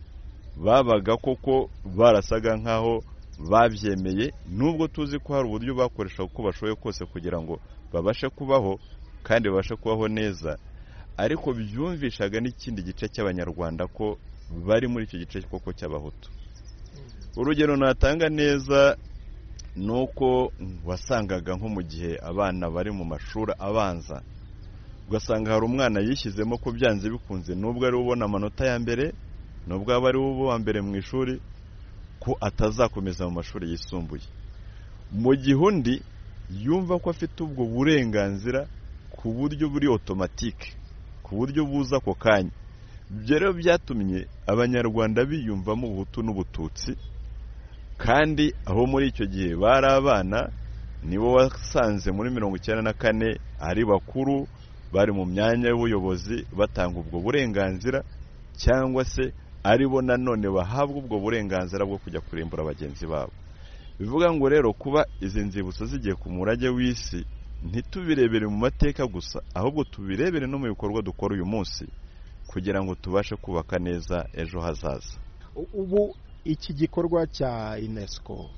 babaga koko barasaga nk'aho babyemeye nubwo tuzi ko hari uburyo bakoresha uko bashoboye kose kugira ngo babashe kubaho kandi babashe kubaho neza ariko byumvishaga n'ikindi gice cy'abanyarwanda ko bari muri icyo gice koko cy'abahutu urugero natanga neza ni uko wasangaga nko mu gihe abana bari mu mashuri abanza ugasanga hari umwana yishyizemo ko byanze bikunze nubwo ari ubona amanota ya mbere nubwo aba ari uwa mbere mu ishuri ko atazakomeza mu mashuri yisumbuye mu gihe undi yumva ko afite ubwo burenganzira ku buryo buri otomatike ku buryo buza ako kanya ibyo rero byatumye abanyarwanda biyumvamo ubuhutu n'ubututsi kandi aho muri icyo gihe bari abana nibo wasanze muri mirongo icyenda na kane ari bakuru bari mu myanya y'ubuyobozi batanga ubwo burenganzira cyangwa se aribo nanone bahabwa ubwo burenganzira bwo kujya kurimbura bagenzi babo bivuga ngo rero kuba izi nzibutso zigiye ku murage w'isi ntitubirebere mu mateka gusa ahubwo tubirebere no mu bikorwa dukora uyu munsi kugira ngo tubashe kubaka neza ejo hazaza ubu iki gikorwa cya unesco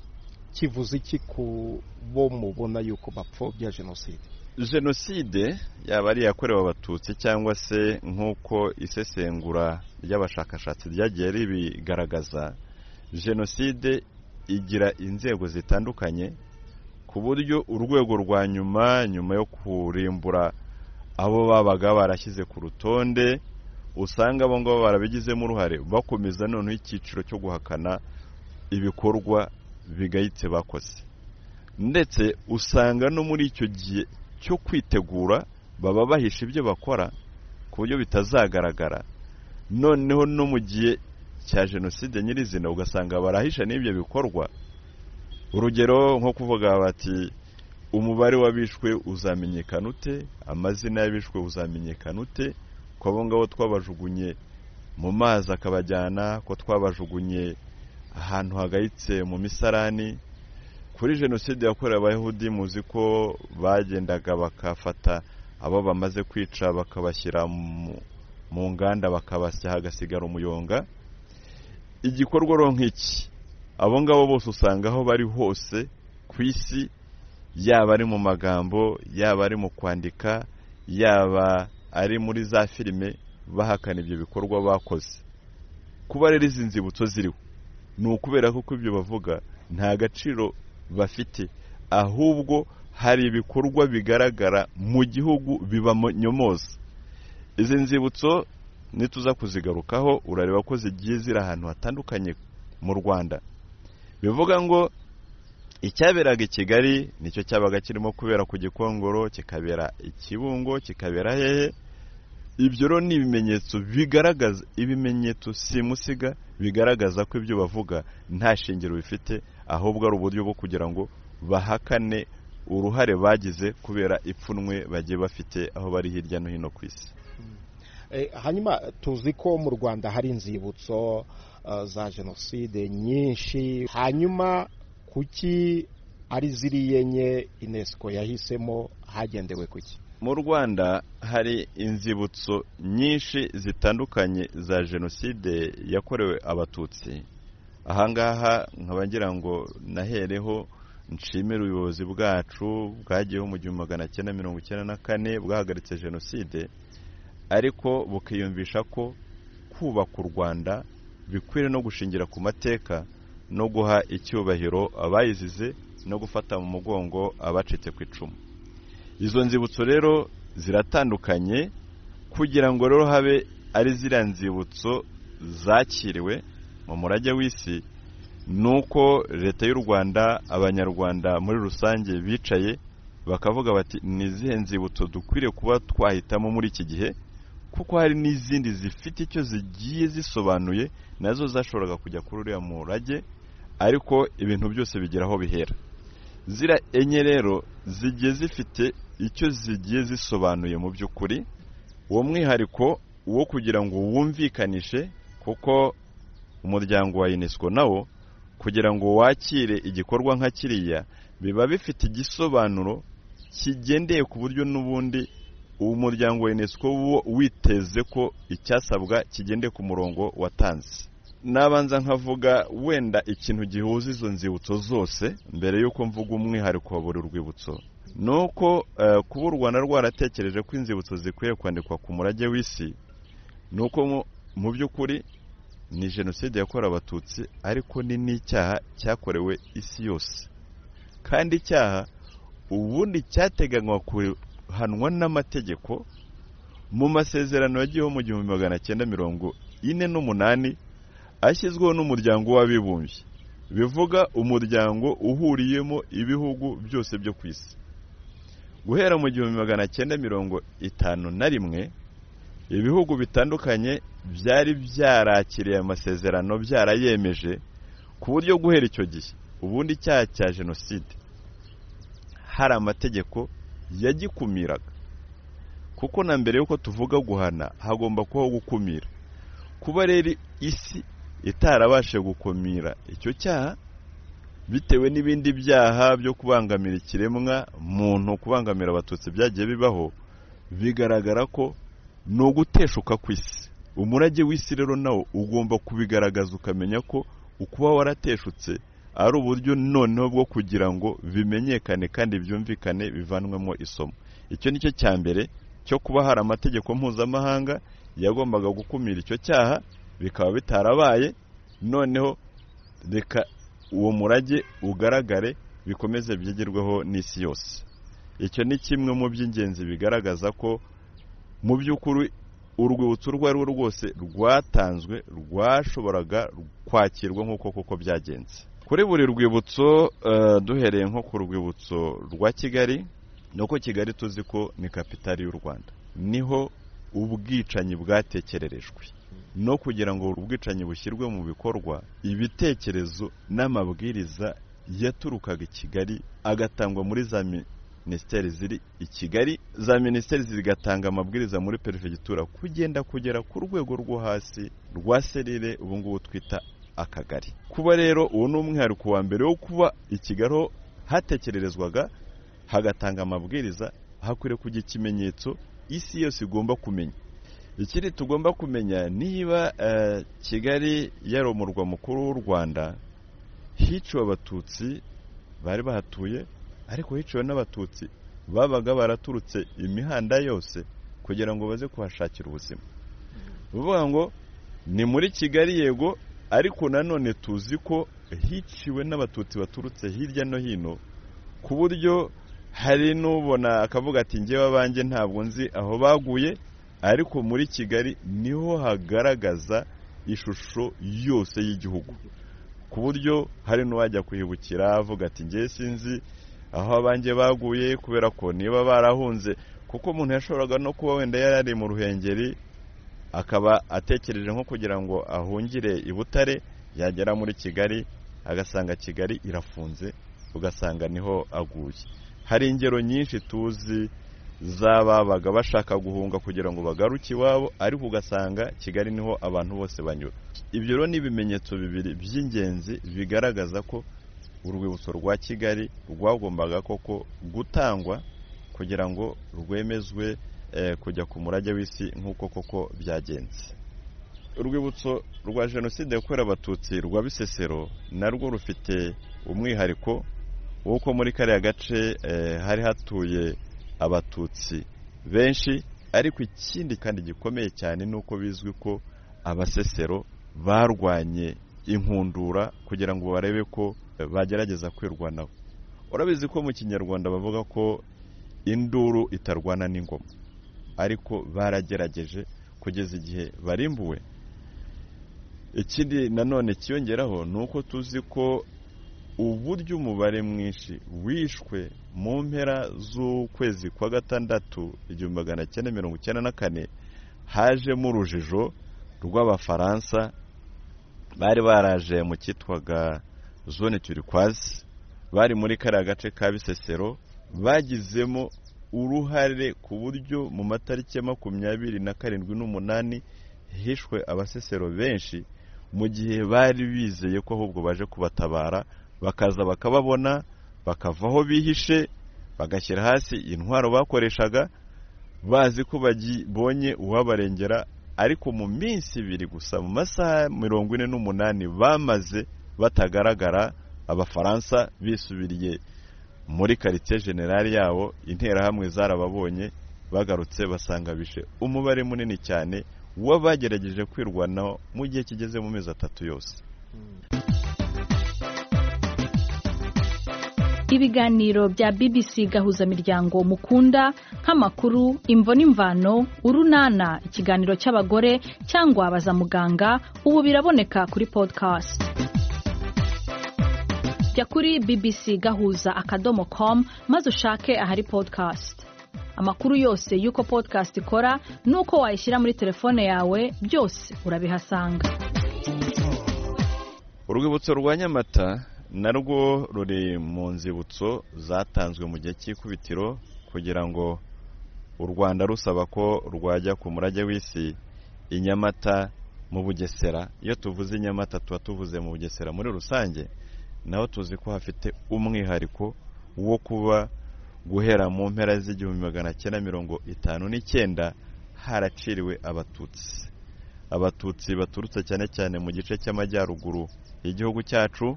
kivuze iki ku bo mubona yuko bapfobya jenoside jenoside yaba ari iyakorewe abatutsi cyangwa se nk'uko isesengura ry'abashakashatsi ryagiye ribigaragaza jenoside igira inzego zitandukanye ku buryo urwego rwa nyuma nyuma yo kurimbura abo babaga barashyize ku rutonde usanga abo ngabo barabigizemo uruhare bakomeza noneho icyiciro cyo guhakana ibikorwa bigayitse bakoze ndetse usanga no muri icyo gihe cyo kwitegura baba bahisha ibyo bakora ku buryo bitazagaragara noneho no mu gihe cya jenoside nyirizina ugasanga barahisha n'ibyo bikorwa urugero nko kuvuga bati umubare w'abishwe uzamenyekana ute amazina y'abishwe uzamenyekana ute ko abo ngabo twabajugunye mu mazi akabajyana ko twabajugunye ahantu hagayitse mu misarani kuri jenoside yakorewe abayahudi muzi ko bagendaga bakafata abo bamaze kwica bakabashyira mu nganda bakabasya hagasigara umuyonga igikorwa nk'iki abo ngabo bose usanga aho bari hose ku isi yaba ari mu magambo yaba ari mu kwandika yaba ari muri za filime bahakana ibyo bikorwa bakoze kuba rero izi nzibutso ziriho ni ukubera ko ibyo bavuga nta gaciro bafite ahubwo hari ibikorwa bigaragara mu gihugu bibanyomoza izi nzibutso nituza kuzigarukaho urareba ko zigiye ziri ahantu hatandukanye mu rwanda bivuga ngo icyaberaga i kigali nicyo cyabaga kirimo kubera ku gikongoro kikabera ikibungo kikabera hehe ibyo rero ni ibimenyetso bigaragaza ibimenyetso simusiga bigaragaza ko ibyo bavuga nta shingiro bifite ahubwo ari uburyo bwo kugira ngo bahakane uruhare bagize kubera ipfunwe bagiye bafite aho bari hirya no hino ku isi hanyuma tuzi ko mu rwanda hari inzibutso za jenoside nyinshi hanyuma kuki ari ziriya enye inesiko yahisemo hagendewe kuki mu rwanda hari inzibutso nyinshi zitandukanye za jenoside yakorewe abatutsi ahangaha nkaba ngira ngo nahereho nshimire ubuyobozi bwacu bwagiyeho mu gihumbi magana cyenda mirongo icyenda na kane bwahagaritse jenoside ariko bukiyumvisha ko kubaka u rwanda bikwiriye no gushingira ku mateka no guha icyubahiro abayizize no gufata mu mugongo abacitse ku icumu izo nzibutso rero ziratandukanye kugira ngo rero habe ari ziriya nzibutso zakiriwe mu murage w'isi ni uko leta y'u rwanda abanyarwanda muri rusange bicaye bakavuga bati ni izihe nzibutso dukwiriye kuba twahitamo muri iki gihe kuko hari n'izindi zifite icyo zigiye zisobanuye nazo zashoboraga kujya kuri uriya murage ariko ibintu byose bigera aho bihera zira enye rero zigiye zifite icyo zigiye zisobanuye mu by'ukuri uwo mwihariko wo kugira ngo wumvikanishe kuko umuryango wa unesco nawo kugira ngo wakire igikorwa nka kiriya biba bifite igisobanuro kigendeye ku buryo n'ubundi uwo muryango wa unesco wo witeze ko icyasabwa kigende ku murongo watanze nabanza nkavuga wenda ikintu gihuza izo nzibutso zose mbere y'uko mvuga umwihariko wa buri rwibutso ni uko kuba u rwanda rwaratekereje ko inzibutso zikwiye kwandikwa ku murage w'isi ni uko mu by'ukuri ni jenoside yakorewe abatutsi ariko ni n'icyaha cyakorewe isi yose kandi icyaha ubundi cyateganywa hanwa n'amategeko mu masezerano yagiyeho mu gihumbi magana cyenda mirongo ine n'umunani ashyizweho n'umuryango w'abibumbye bivuga umuryango uhuriyemo ibihugu byose byo ku isi guhera mu gihumbi magana cyenda mirongo itanu na rimwe ibihugu bitandukanye byari byarakiriye amasezerano byarayemeje ku buryo guhera icyo gihe ubundi icyaha cya jenoside hari amategeko yagikumiraga kuko na mbere y'uko tuvuga guhana hagomba kubaho gukumira kuba rero isi itarabashe gukumira icyo cyaha bitewe n'ibindi byaha byo kubangamira ikiremwa muntu kubangamira abatutsi byagiye bibaho bigaragara ko ni uguteshuka ku isi umurage w'isi rero nawo ugomba kubigaragaza ukamenya ko ukuba warateshutse ari uburyo noneho bwo kugira ngo bimenyekane kandi byumvikane bivanwemo isomo icyo ni cyo cya mbere cyo kuba hari amategeko mpuzamahanga yagombaga gukumira icyo cyaha bikaba bitarabaye noneho reka uwo murage ugaragare bikomeze byigerweho n'isi yose icyo ni kimwe mu by'ingenzi bigaragaza ko mu by'ukuri urwibutso urwo ari rwo rwose rwatanzwe rwashoboraga kwakirwa nk'uko koko byagenze kuri buri rwibutso duhereye nko ku rwibutso rwa kigali ni uko kigali tuzi ko ni kapitali y'u rwanda niho ubwicanyi bwatekererejwe no kugira ngo ubwicanyi bushyirwe mu bikorwa ibitekerezo n'amabwiriza yaturukaga i kigali agatangwa muri za minisiteri ziri i kigali za minisiteri zigatanga amabwiriza muri perefegitura kugenda kugera ku rwego rwo hasi rwa serire ubu ngubu twita akagari kuba rero uwo ni umwihariko wa mbere wo kuba i kigali hatekererezwaga hagatanga amabwiriza hakwiriye kujya ikimenyetso isi yose igomba kumenya ikindi tugomba kumenya niba kigali yari umurwa mukuru w'u rwanda hiciwe abatutsi bari bahatuye ariko biciwe n'abatutsi babaga baraturutse imihanda yose kugira ngo baze kuhashakira ubuzima bivuga ngo ni muri kigali yego ariko nanone tuzi ko hiciwe n'abatutsi baturutse hirya no hino ku buryo hari n'ubona akavuga ati ngewe abanjye ntabwo nzi aho baguye ariko muri kigali niho hagaragaza ishusho yose y'igihugu ku buryo hari n'uwajya kuhibukira avuga ati ngewe sinzi aho abanjye baguye kubera ko niba barahunze kuko umuntu yashoboraga no kuba wenda yari ari mu ruhengeri akaba atekereje nko kugira ngo ahungire i butare yagera muri kigali agasanga kigali irafunze ugasanga niho aguye hari ingero nyinshi tuzi z'ababaga bashaka guhunga kugira ngo bagaruke iwabo ariko ugasanga kigali niho abantu bose banyura ibyo rero ni ibimenyetso bibiri by'ingenzi bigaragaza ko urwibutso rwa kigali rwagombaga koko gutangwa kugira ngo rwemezwe eh, kujya ku murage w'isi nk'uko koko byagenze urwibutso rwa jenoside yakorewe abatutsi rwa bisesero narwo rufite umwihariko w'uko muri kariya gace eh, hari hatuye abatutsi benshi ariko ikindi kandi gikomeye cyane ni uko bizwi ko abasesero barwanye inkundura kugira ngo barebe ko bagerageza kwirwanaho urabizi ko mu kinyarwanda bavuga ko induru itarwana n'ingoma ariko baragerageje kugeza igihe barimbuwe ikindi nanone kiyongeraho ni uko tuzi ko uburyo umubare mwinshi wishwe mu mpera z'ukwezi kwa gatandatu igihumbi magana cyenda mirongo icyenda na kane hajemo urujijo rw'abafaransa bari baraje mu cyitwaga zone turikwazi bari muri kariya gace ka bisesero bagizemo uruhare ku buryo mu matariki ya makumyabiri na karindwi n'umunani hishwe abasesero benshi mu gihe bari bizeye ko ahubwo baje kubatabara bakaza bakababona bakava aho bihishe bagashyira hasi intwaro bakoreshaga bazi ko babonye uwabarengera ariko mu minsi ibiri gusa mu masaha mirongo ine n'umunani bamaze batagaragara abafaransa bisubiriye muri karitsiye generali yabo interahamwe zarababonye bagarutse basanga bishe umubare munini cyane w'abagerageje kwirwanaho mu gihe kigeze mu mezi atatu yose ibiganiro bya bbc gahuzamiryango mukunda nk'amakuru imvo n'imvano urunana ikiganiro cy'abagore cyangwa baza muganga ubu biraboneka kuri podcast jya kuri bbc gahuza akadomo com maze ushake ahari podcast amakuru yose y'uko podcast ikora n'uko wayishyira muri telefone yawe byose urabihasanga urwibutso rwa nyamata narwo ruri mu nzibutso zatanzwe mu gihe cy'ikubitiro kugira ngo u rwanda rusaba ko rwajya ku murage w'isi i nyamata mu bugesera iyo tuvuze i nyamata tuba tuvuze mu bugesera muri rusange naho tuzi ko hafite umwihariko wo kuba guhera mu mpera z'igihumbi magana cyenda mirongo itanu n'icyenda haraciriwe abatutsi abatutsi baturutse cyane cyane mu gice cy'amajyaruguru y'igihugu cyacu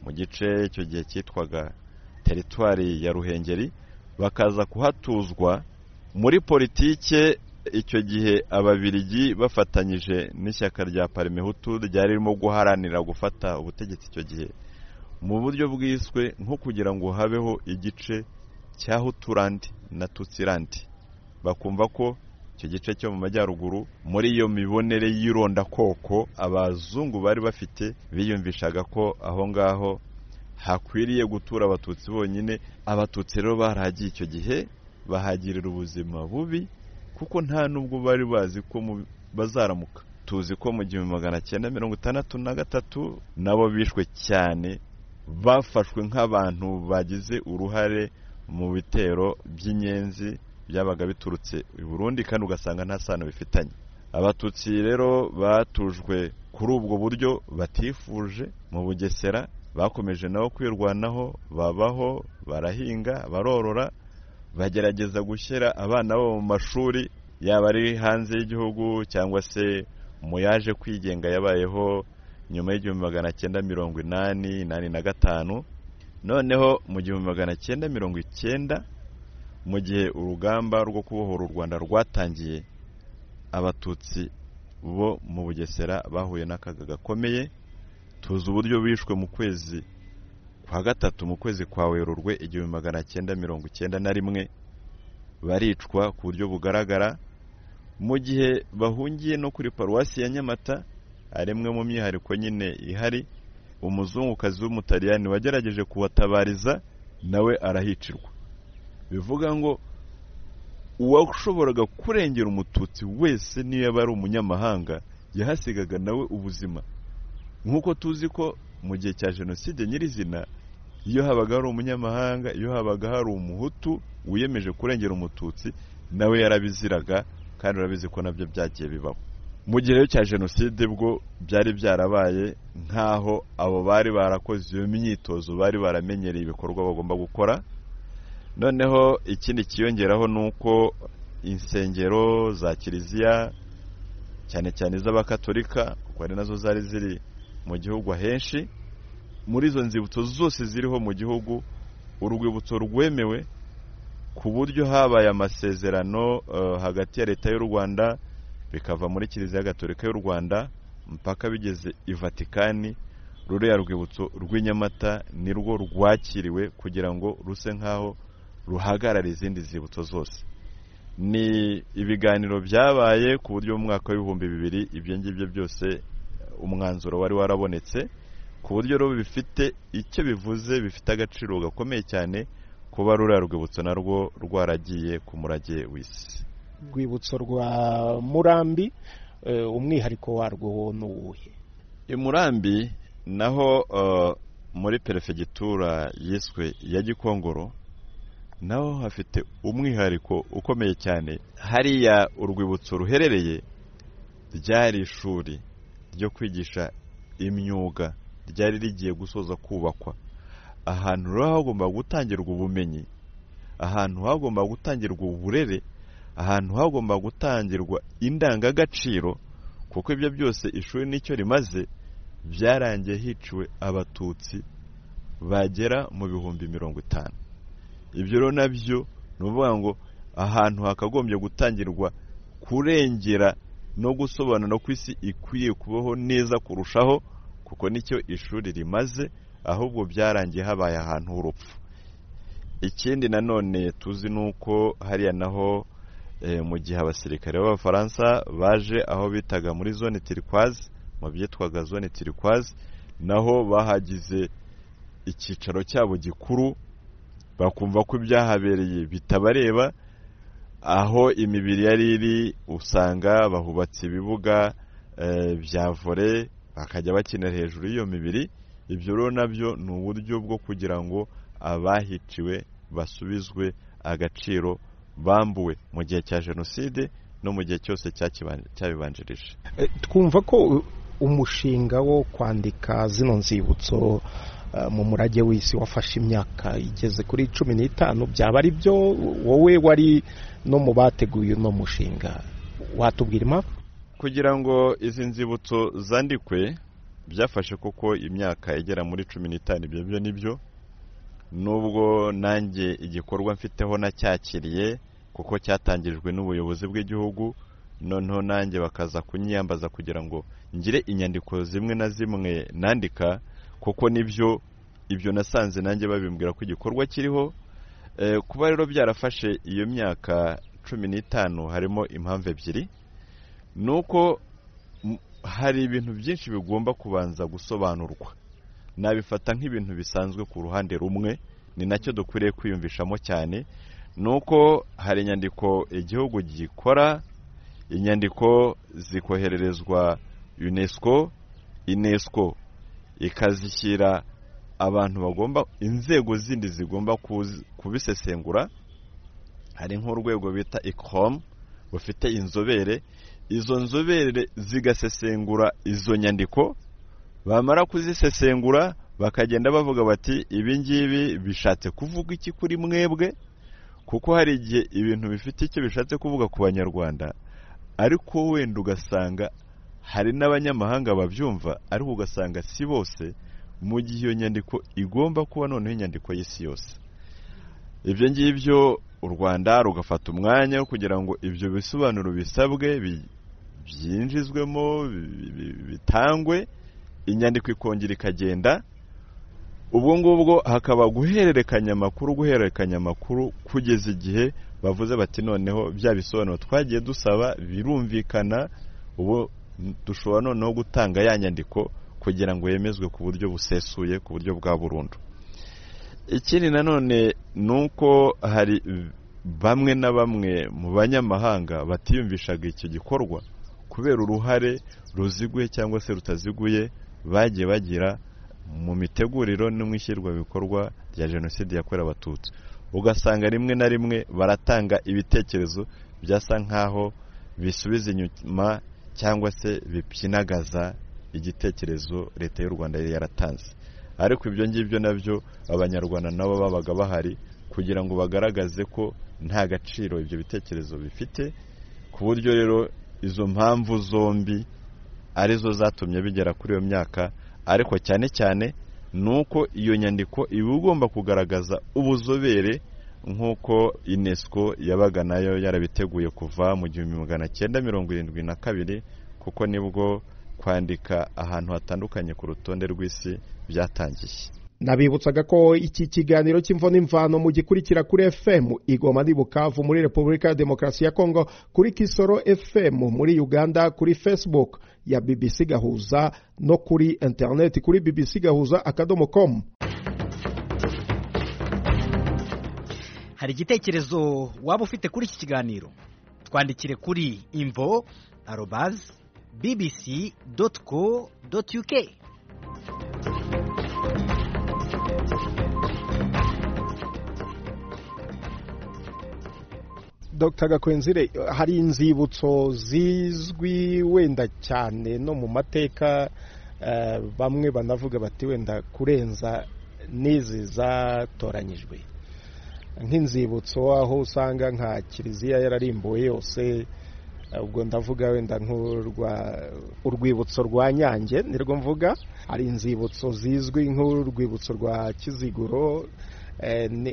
mu gice icyo gihe cyitwaga teritwari ya ruhengeri bakaza kuhatuzwa muri politike icyo gihe ababirigi bafatanyije n'ishyaka rya parimehutu ryari ririmo guharanira gufata ubutegetsi icyo gihe mu buryo bwiswe nko kugira ngo habeho igice cya huturandi na tutsirandi bakumva ko icyo gice cyo mu majyaruguru muri iyo mibonere y'irondakoko abazungu bari bafite biyumvishaga ko aho ngaho hakwiriye gutura abatutsi bonyine abatutsi rero barahagiye icyo gihe bahagirira ubuzima bubi kuko nta n'ubwo bari bazi ko bazaramuka tuzi ko mu gihumbi magana cyenda mirongo itandatu na gatatu nabo bishwe cyane bafashwe nk'abantu bagize uruhare mu bitero by'inyenzi byabaga biturutse i burundi kandi ugasanga nta sano bifitanye abatutsi rero batujwe kuri ubwo buryo batifuje mu bugesera bakomeje nabo kwirwanaho babaho barahinga barorora bagerageza gushyira abana babo mu mashuri yaba ari hanze y'igihugu cyangwa se mu yaje kwigenga yabayeho nyuma y'igihumbi magana cyenda mirongo inani inani na gatanu noneho mu gihumbi magana cyenda mirongo icyenda mu gihe urugamba rwo kubohora u rwanda rwatangiye abatutsi bo mu bugesera bahuye n'akaga gakomeye tuzi uburyo bishwe mu kwezi kwa gatatu mu kwezi kwa werurwe igihumbi magana cyenda mirongo icyenda na rimwe baricwa ku buryo bugaragara mu gihe bahungiye no kuri paruwasi ya nyamata arimwe mu myihariko nyine ihari umuzungukazi w'umutaliyani wagerageje kubatabariza nawe arahicirwa bivuga ngo uwashoboraga kurengera umututsi wese niyo yaba ari umunyamahanga yahasigaga nawe ubuzima nk'uko tuzi ko mu gihe cya jenoside nyirizina iyo habaga hari umunyamahanga iyo habaga hari umuhutu wiyemeje kurengera umututsi nawe yarabiziraga kandi urabizi ko nabyo byagiye bibaho mu gihe rero cya jenoside bwo byari byarabaye nk'aho abo bari barakoze iyo myitozo bari baramenyereye ibikorwa bagomba gukora noneho ikindi kiyongeraho ni uko insengero za kiliziya cyane cyane iz'abakatolika kuko ari nazo zari ziri mu gihugu ahenshi muri izo nzibutso zose ziriho mu gihugu urwibutso rwemewe ku buryo habaye amasezerano hagati ya leta y'u rwanda bikava muri kiliziya gatolika y'u rwanda mpaka bigeze i vatikani ruriya rwibutso rw'inyamata ni rwo rwakiriwe kugira ngo ruse nk'aho ruhagarara izindi zibutso zose ni ibiganiro byabaye ku buryo mu mwaka w'ibihumbi bibiri ibyo ngibyo byose umwanzuro wari warabonetse ku buryo rero bifite icyo bivuze bifite agaciro gakomeye cyane kuba ruriya rwibutso narwo rwaragiye ku murage w'isi rwibutso rwa murambi umwihariko warwo ni uwuhe i murambi naho muri perefegitura yiswe ya gikongoro naho hafite umwihariko ukomeye cyane hariya urwibutso ruherereye ryari ishuri ryo kwigisha imyuga ryari rigiye gusoza kubakwa ahantu rero hagomba gutangirwa ubumenyi ahantu hagomba gutangirwa uburere ahantu hagomba gutangirwa indangagaciro kuko ibyo byose ishuri nicyo rimaze byarangiye hiciwe abatutsi bagera mu bihumbi mirongo itanu ibyo rero nabyo ni ukuvuga ngo ahantu hakagombye gutangirwa kurengera no gusobanura ko isi ikwiye kubaho neza kurushaho kuko nicyo ishuri rimaze ahubwo byarangiye habaye ahantu h'urupfu ikindi nanone tuzi ni uko hariya naho mu gihe abasirikare b'abafaransa baje aho bitaga muri zone tirikwazi mu byitwaga zone tirikwazi naho bahagize icyicaro cyabo gikuru bakumva ko ibyahabereye bitabareba aho imibiri yari iri usanga bahubatse ibibuga bya vore bakajya bakinira hejuru y'iyo mibiri ibyo rero nabyo ni uburyo bwo kugira ngo abahiciwe basubizwe agaciro bambuwe mu gihe cya jenoside no mu gihe cyose cyabibanjirije twumva ko umushinga wo kwandika zino nzibutso mu murage w'isi wafashe imyaka igeze kuri cumi n'itanu byaba ari byo wowe wari no mu bateguye uno mushinga watubwira impamvu kugira ngo izi nzibutso zandikwe byafashe kuko imyaka igera muri cumi n'itanu ibyo byo nibyo nubwo nanjye igikorwa mfiteho nacyakiriye kuko cyatangirijwe n'ubuyobozi bw'igihugu noneho nanjye bakaza kunyiyambaza kugira ngo ngire inyandiko zimwe na zimwe nandika kuko nibyo ibyo nasanze nanjye babimbwira ko igikorwa kiriho kuba rero byarafashe iyo myaka cumi n'itanu harimo impamvu ebyiri ni uko hari ibintu byinshi bigomba kubanza gusobanurwa nabifata nk'ibintu bisanzwe ku ruhande rumwe ni nacyo dukwiriye kwiyumvishamo cyane ni uko hari inyandiko igihugu gikora inyandiko zikohererezwa unesco unesco ikazishyira abantu bagomba inzego zindi zigomba kubisesengura hari nk'urwego bita ikomu rufite inzobere izo nzobere zigasesengura izo nyandiko bamara kuzisesengura bakagenda bavuga bati ibi ngibi bishatse kuvuga iki kuri mwebwe kuko hari igihe ibintu bifite icyo bishatse kuvuga ku banyarwanda ariko wenda ugasanga hari n'abanyamahanga babyumva ariko ugasanga si bose mu gihe iyo nyandiko igomba kuba noneho inyandiko y'isi yose ibyo ngibyo u rwanda rugafata umwanya wo kugira ngo ibyo bisobanuro bisabwe byinjizwemo bitangwe inyandiko ikongera ikagenda ubwo ngubwo hakaba guhererekanya amakuru guhererekanya amakuru kugeza igihe bavuze bati noneho bya bisobanuro twagiye dusaba birumvikana ubu dushobora noneho gutanga ya nyandiko kugira ngo yemezwe ku buryo busesuye ku buryo bwa burundu ikindi nanone ni uko hari bamwe na bamwe mu banyamahanga batiyumvishaga icyo gikorwa kubera uruhare ruziguye cyangwa se rutaziguye bagiye bagira mu miteguriro no mu ishyirwabikorwa rya jenoside yakorewe abatutsi ugasanga rimwe na rimwe baratanga ibitekerezo byasa nk'aho bisubiza inyuma cyangwa se bipyinagaza igitekerezo leta y'u rwanda yari yaratanze ariko ibyo ngibyo nabyo abanyarwanda nabo babaga bahari kugira ngo bagaragaze ko nta gaciro ibyo bitekerezo bifite ku buryo rero izo mpamvu zombi arizo zatumye bigera kuri iyo myaka ariko cyane cyane ni uko iyo nyandiko iba igomba kugaragaza ubuzobere nk'uko unesco yabaga nayo yarabiteguye kuva mu gihumbi magana cyenda mirongo irindwi na kabiri kuko nibwo kwandika ahantu hatandukanye ku rutonde rw'isi byatangiye nabibutsaga ko iki kiganiro cy'imvo n'imvano mu gikurikira kuri fm igoma ni bukavu muri repubulika ya demokarasi ya kongo kuri kisoro fm muri uganda kuri facebook ya bbc gahuza no kuri interineti kuri bbc gahuza akadomo komu hari igitekerezo waba ufite kuri iki kiganiro twandikire kuri imvo arobazi bbc doti co doti uk dr gakwenzire hari inzibutso zizwi wenda cyane no mu mateka eh, bamwe banavuga bati wenda kurenza n'izi zatoranyijwe nk'inzibutso aho usanga nka kiliziya yararimbuwe yose ubwo ndavuga wenda nk'urwa urwibutso rwa nyange nirwo mvuga hari inzibutso zizwi nk'urwibutso rwa kiziguro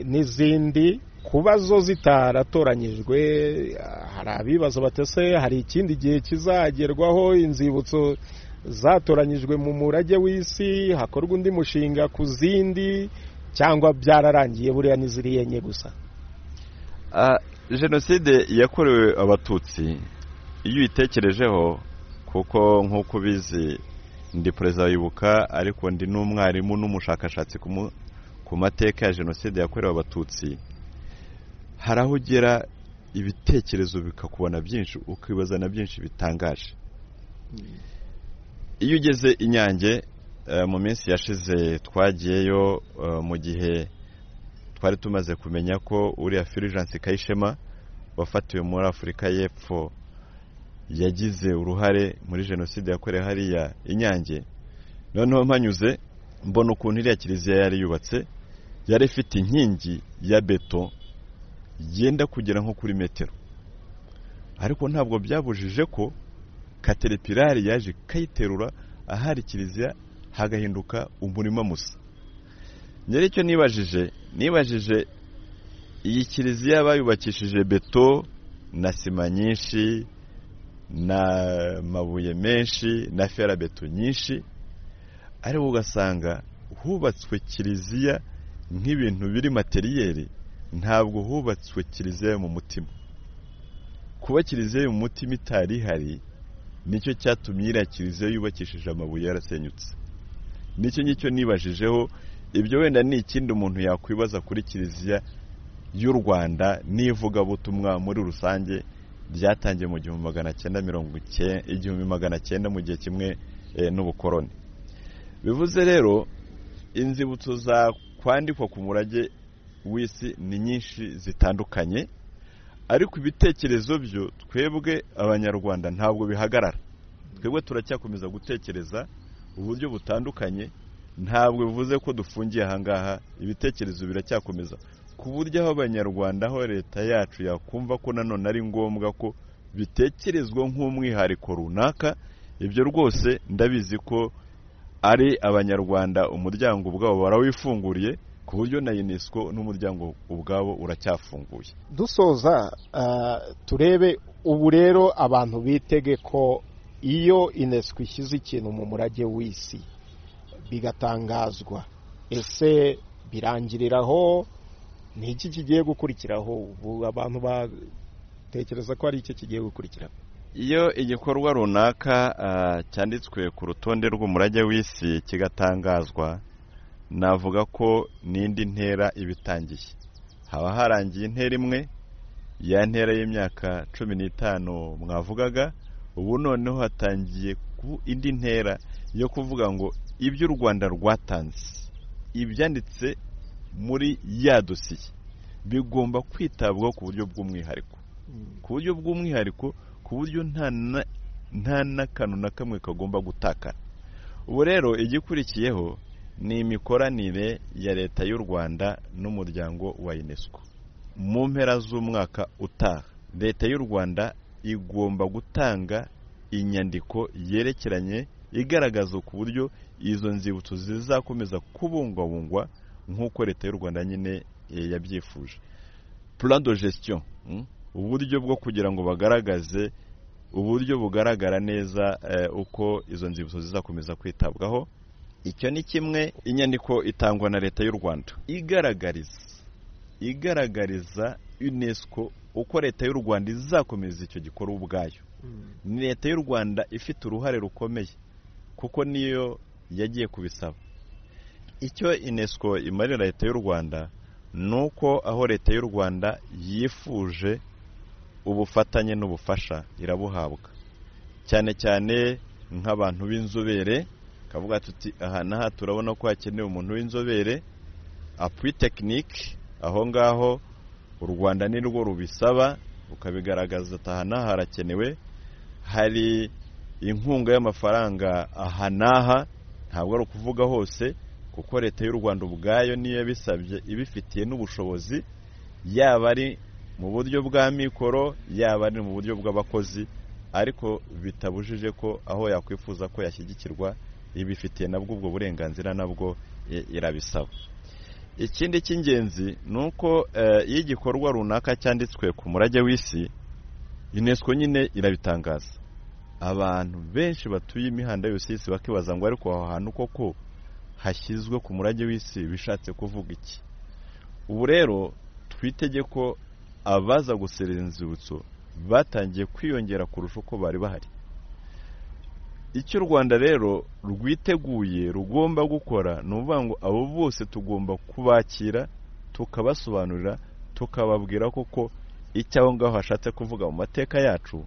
n'izindi kuba zo zitaratoranyijwe hari abibazo batese hari ikindi gihe kizagerwaho inzibutso zatoranyijwe mu murage w'isi hakorwa undi mushinga ku zindi cyangwa byararangiye buriya n'iziri enye gusa jenoside yakorewe abatutsi iyo uyitekerejeho kuko nk'uko ubizi ndi perezida wibuka ariko ndi n'umwarimu n'umushakashatsi ku mateka ya jenoside yakorewe abatutsi hari aho ugera ibitekerezo bikakubona byinshi ukibaza na byinshi bitangaje iyo ugeze inyange mu minsi yashize twagiyeyo mu gihe twari tumaze kumenya ko uriya firijansi kayishema wafatiwe muri afurika y'epfo yagize uruhare muri jenoside yakorewe hariya inyange noneho mpanyuze mbona ukuntu iriya kiliziya yari yubatse yari ifite inkingi ya beto yenda kugera nko kuri metero ariko ntabwo byabujije ko katerepirari yaje ikayiterura ahari kiliziya hagahinduka umurima musa nyiri icyo nibajije nibajije iyi kiliziya bayubakishije beto na sima nyinshi na mabuye menshi na ferabeto nyinshi ariko ugasanga hubatswe kiliziya nk'ibintu biri materiyeri ntabwo hubatswe kiliziya yo mu mutima kuba kiliziya yo mu mutima itari ihari nicyo cyatumye iriya kiliziya yubakishije amabuye yarasenyutse nicyo ngicyo nibajije ibyo wenda ni ikindi umuntu yakwibaza kuri kiliziya y'u rwanda n'ivugabutumwa muri rusange ryatangiye mu gihumbi magana cyenda mirongo igihumbi magana cyenda mu gihe kimwe n'ubukoroni bivuze rero inzibutso zakwandikwa ku murage w'isi ni nyinshi zitandukanye ariko ibitekerezo byo twebwe abanyarwanda ntabwo bihagarara twebwe turacyakomeza gutekereza uburyo butandukanye ntabwo bivuze ko dufungiye ahangaha ibitekerezo biracyakomeza ku buryo aho abanyarwanda aho leta yacu yakumva ko nanone ari ngombwa ko bitekerezwa nk'umwihariko runaka ibyo rwose ndabizi ko ari abanyarwanda umuryango ubwabo barawifunguriye ku buryo na unesco n'umuryango ubwabo uracyafunguye dusoza turebe ubu rero abantu bitege ko iyo unesco ishyize ikintu mu murage w'isi bigatangazwa ese birangiriraho ni iki kigiye gukurikiraho ubu abantu batekereza ko hari icyo kigiye gukurikiraho iyo igikorwa runaka cyanditswe ku rutonde rw'umurage w'isi kigatangazwa navuga ko n'indi ntera ibitangiye haba harangiye intera imwe ya ntera y'imyaka cumi n'itanu mwavugaga ubu noneho hatangiye ku indi ntera yo kuvuga ngo ibyo u rwanda rwatanze ibyanditse muri ya dosiye bigomba kwitabwaho ku buryo bw'umwihariko ku buryo bw'umwihariko ku buryo nta n'akantu na kamwe kagomba gutakara ubu rero igikurikiyeho ni imikoranire ya leta y'u rwanda n'umuryango wa unesco mu mpera z'umwaka utaha leta y'u rwanda igomba gutanga inyandiko yerekeranye igaragaza ku buryo izo nzibutso zizakomeza kubungwabungwa nk'uko leta y'u rwanda nyine yabyifuje plan de gestion uburyo bwo kugira ngo bagaragaze uburyo bugaragara neza uko izo nzibutso zizakomeza kwitabwaho icyo ni kimwe inyandiko itangwa na leta y'u rwanda igaragariza igaragariza unesco uko leta y'u rwanda izakomeza icyo gikorwa ubwayo ni leta y'u rwanda ifite uruhare rukomeye kuko niyo yagiye kubisaba icyo unesco imarira leta y'u rwanda ni uko aho leta y'u rwanda yifuje ubufatanye n'ubufasha irabuhabwa cyane cyane nk'abantu b'inzobere kavuga tuti aha n'aha turabona ko hakenewe umuntu w'inzobere apuwi tekinike aho ngaho u rwanda ni rwo rubisaba rukabigaragaza ati aha n'aha harakenewe hari inkunga y'amafaranga aha n'aha ntabwo ari ukuvuga hose kuko leta y'u rwanda ubwayo niyo yabisabye ibifitiye n'ubushobozi yaba ari mu buryo bwa mikoro yaba ari mu buryo bw'abakozi ariko bitabujije ko aho yakwifuza ko yashyigikirwa ibifitiye nabwo ubwo burenganzira nabwo irabisaba ikindi cy'ingenzi ni uko iyo igikorwa runaka cyanditswe ku murage w'isi unesco nyine irabitangaza abantu benshi batuye imihanda yose y'isi bakibaza ngo ariko aho hantu koko hashyizwe ku murage w'isi bishatse kuvuga iki ubu rero twitege ko abaza guserera inzibutso batangiye kwiyongera kurusha uko bari bahari icyo u rwanda rero rwiteguye rugomba gukora ni ukuvuga ngo abo bose tugomba kubakira tukabasobanurira tukababwira koko icyo aho ngaho hashatse kuvuga mu mateka yacu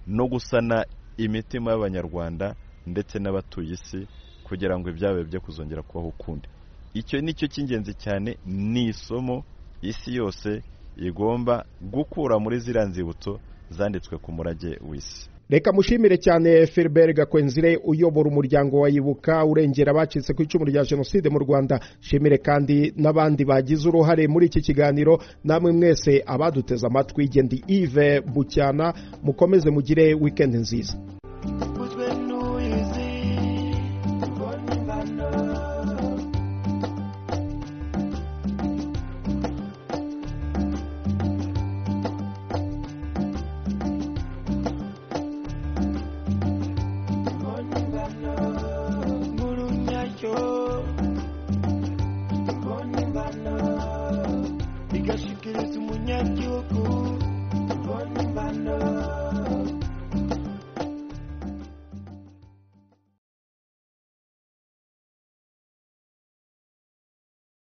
no gusana imitima y'abanyarwanda ndetse n'abatuye isi kugira ngo ibyabaye byo kuzongera kubaho ukundi icyo ni cyo cy'ingenzi cyane ni isomo isi yose igomba gukura muri ziriya nzibutso zanditswe ku murage w'isi reka mushimire cyane Philbert gakwenzire uyobora umuryango wa Ibuka urengera abacitse ku icumu rya jenoside mu rwanda shimire kandi n'abandi bagize uruhare muri iki kiganiro namwe mwese abaduteze amatwi gendi ive bucyana mukomeze mugire wikendi nziza